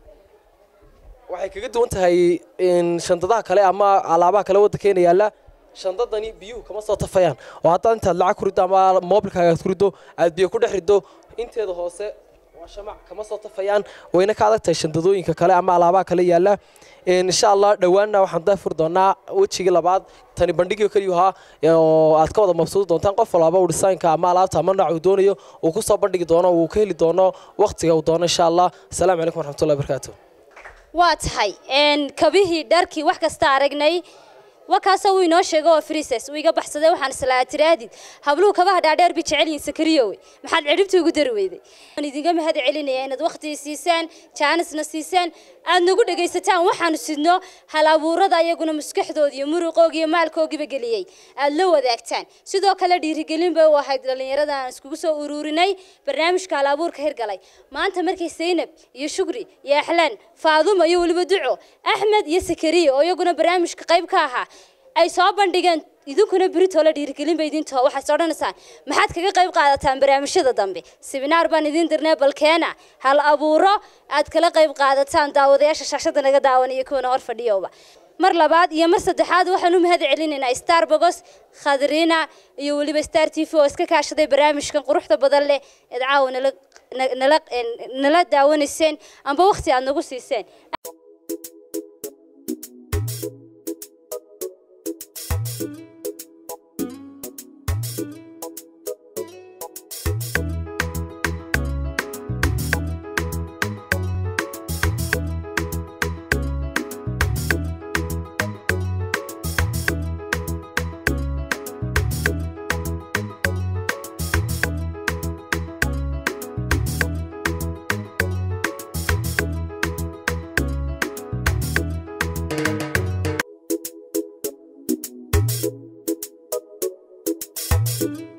waxay kaga duwan tahay een, shandadaha kale ama alaabaha kale waddankeena yaalla shandadani biyuhu kama soo tafayaan oo haddaad intaad lacag ku riddo ama moobilkaaga aad ku riddo aad biyo ku dhex riddo inteeda hoose waa shamac kama soo tafayaan wayna ka adag tahay shandadooyinka kale ama alaabaha kale yaalla Een, insha allah dhowaanna waxaan daafuri doonaa wejigii labaad tani bandhigii keliyu ahaa oo aad ka wada mabsuudi doontaan qof walaba uu dhisaynka ama alaabta ama nooc uu doonayo uu ku soo bandhigi doono uu ka heli doono waqtiga uu doono insha allah asalaamu calaykum waraxmatullahi wabarakaatu waa tahay een, kabihii dharkii wax kasta aragnay wakaasoo uu inoo sheego oo frises uu iga baxsaday waxaan islaa tiraadid habluhu kabaha dhaadheer bay jecel yihiin sakariyowe maxaad cidhibta ugu dari weyday waan idinga mahad celinaya inaad waqti siisaan jaanisna siisaan aad nagu dhegaysataan waxaanu sidno hal abuurada ayaguna maskaxdooda iyo muruqooga iyo maalkoogiba geliyey aad la wadaagtaan sidoo kale dhiirigelin bay u ahayd dhallinyarada aan iskugu soo ururinay barnaamijka hal abuurka hirgalay maanta markay zaynab iyo shukri iyo axlaan faaduma iyo weliba duco axmed iyo sakariya oo iyaguna barnaamijka qayb ka ahaa ay soo bandhigeen idinkuna beritoola dhiirigelin bay idin taho waxaad odhanaysaan maxaad kaga qayb qaadataan barnaamijyada dambe sibinaar baan idin dirnay balkeena hal abuuro aad kala qayb qaadataan daawadayaasha shaashada naga daawanaya kuwana hor fadhiyowba mar labaad iyo mar saddexaad waxaan u mahad celinaynaa star bogos khadriina iyo weliba star t v oo iska kaashaday barnaamijkan quruxda badan leh eed caawa nala nala nala daawanayseen amba waqti aad nagu siiseen Thank you.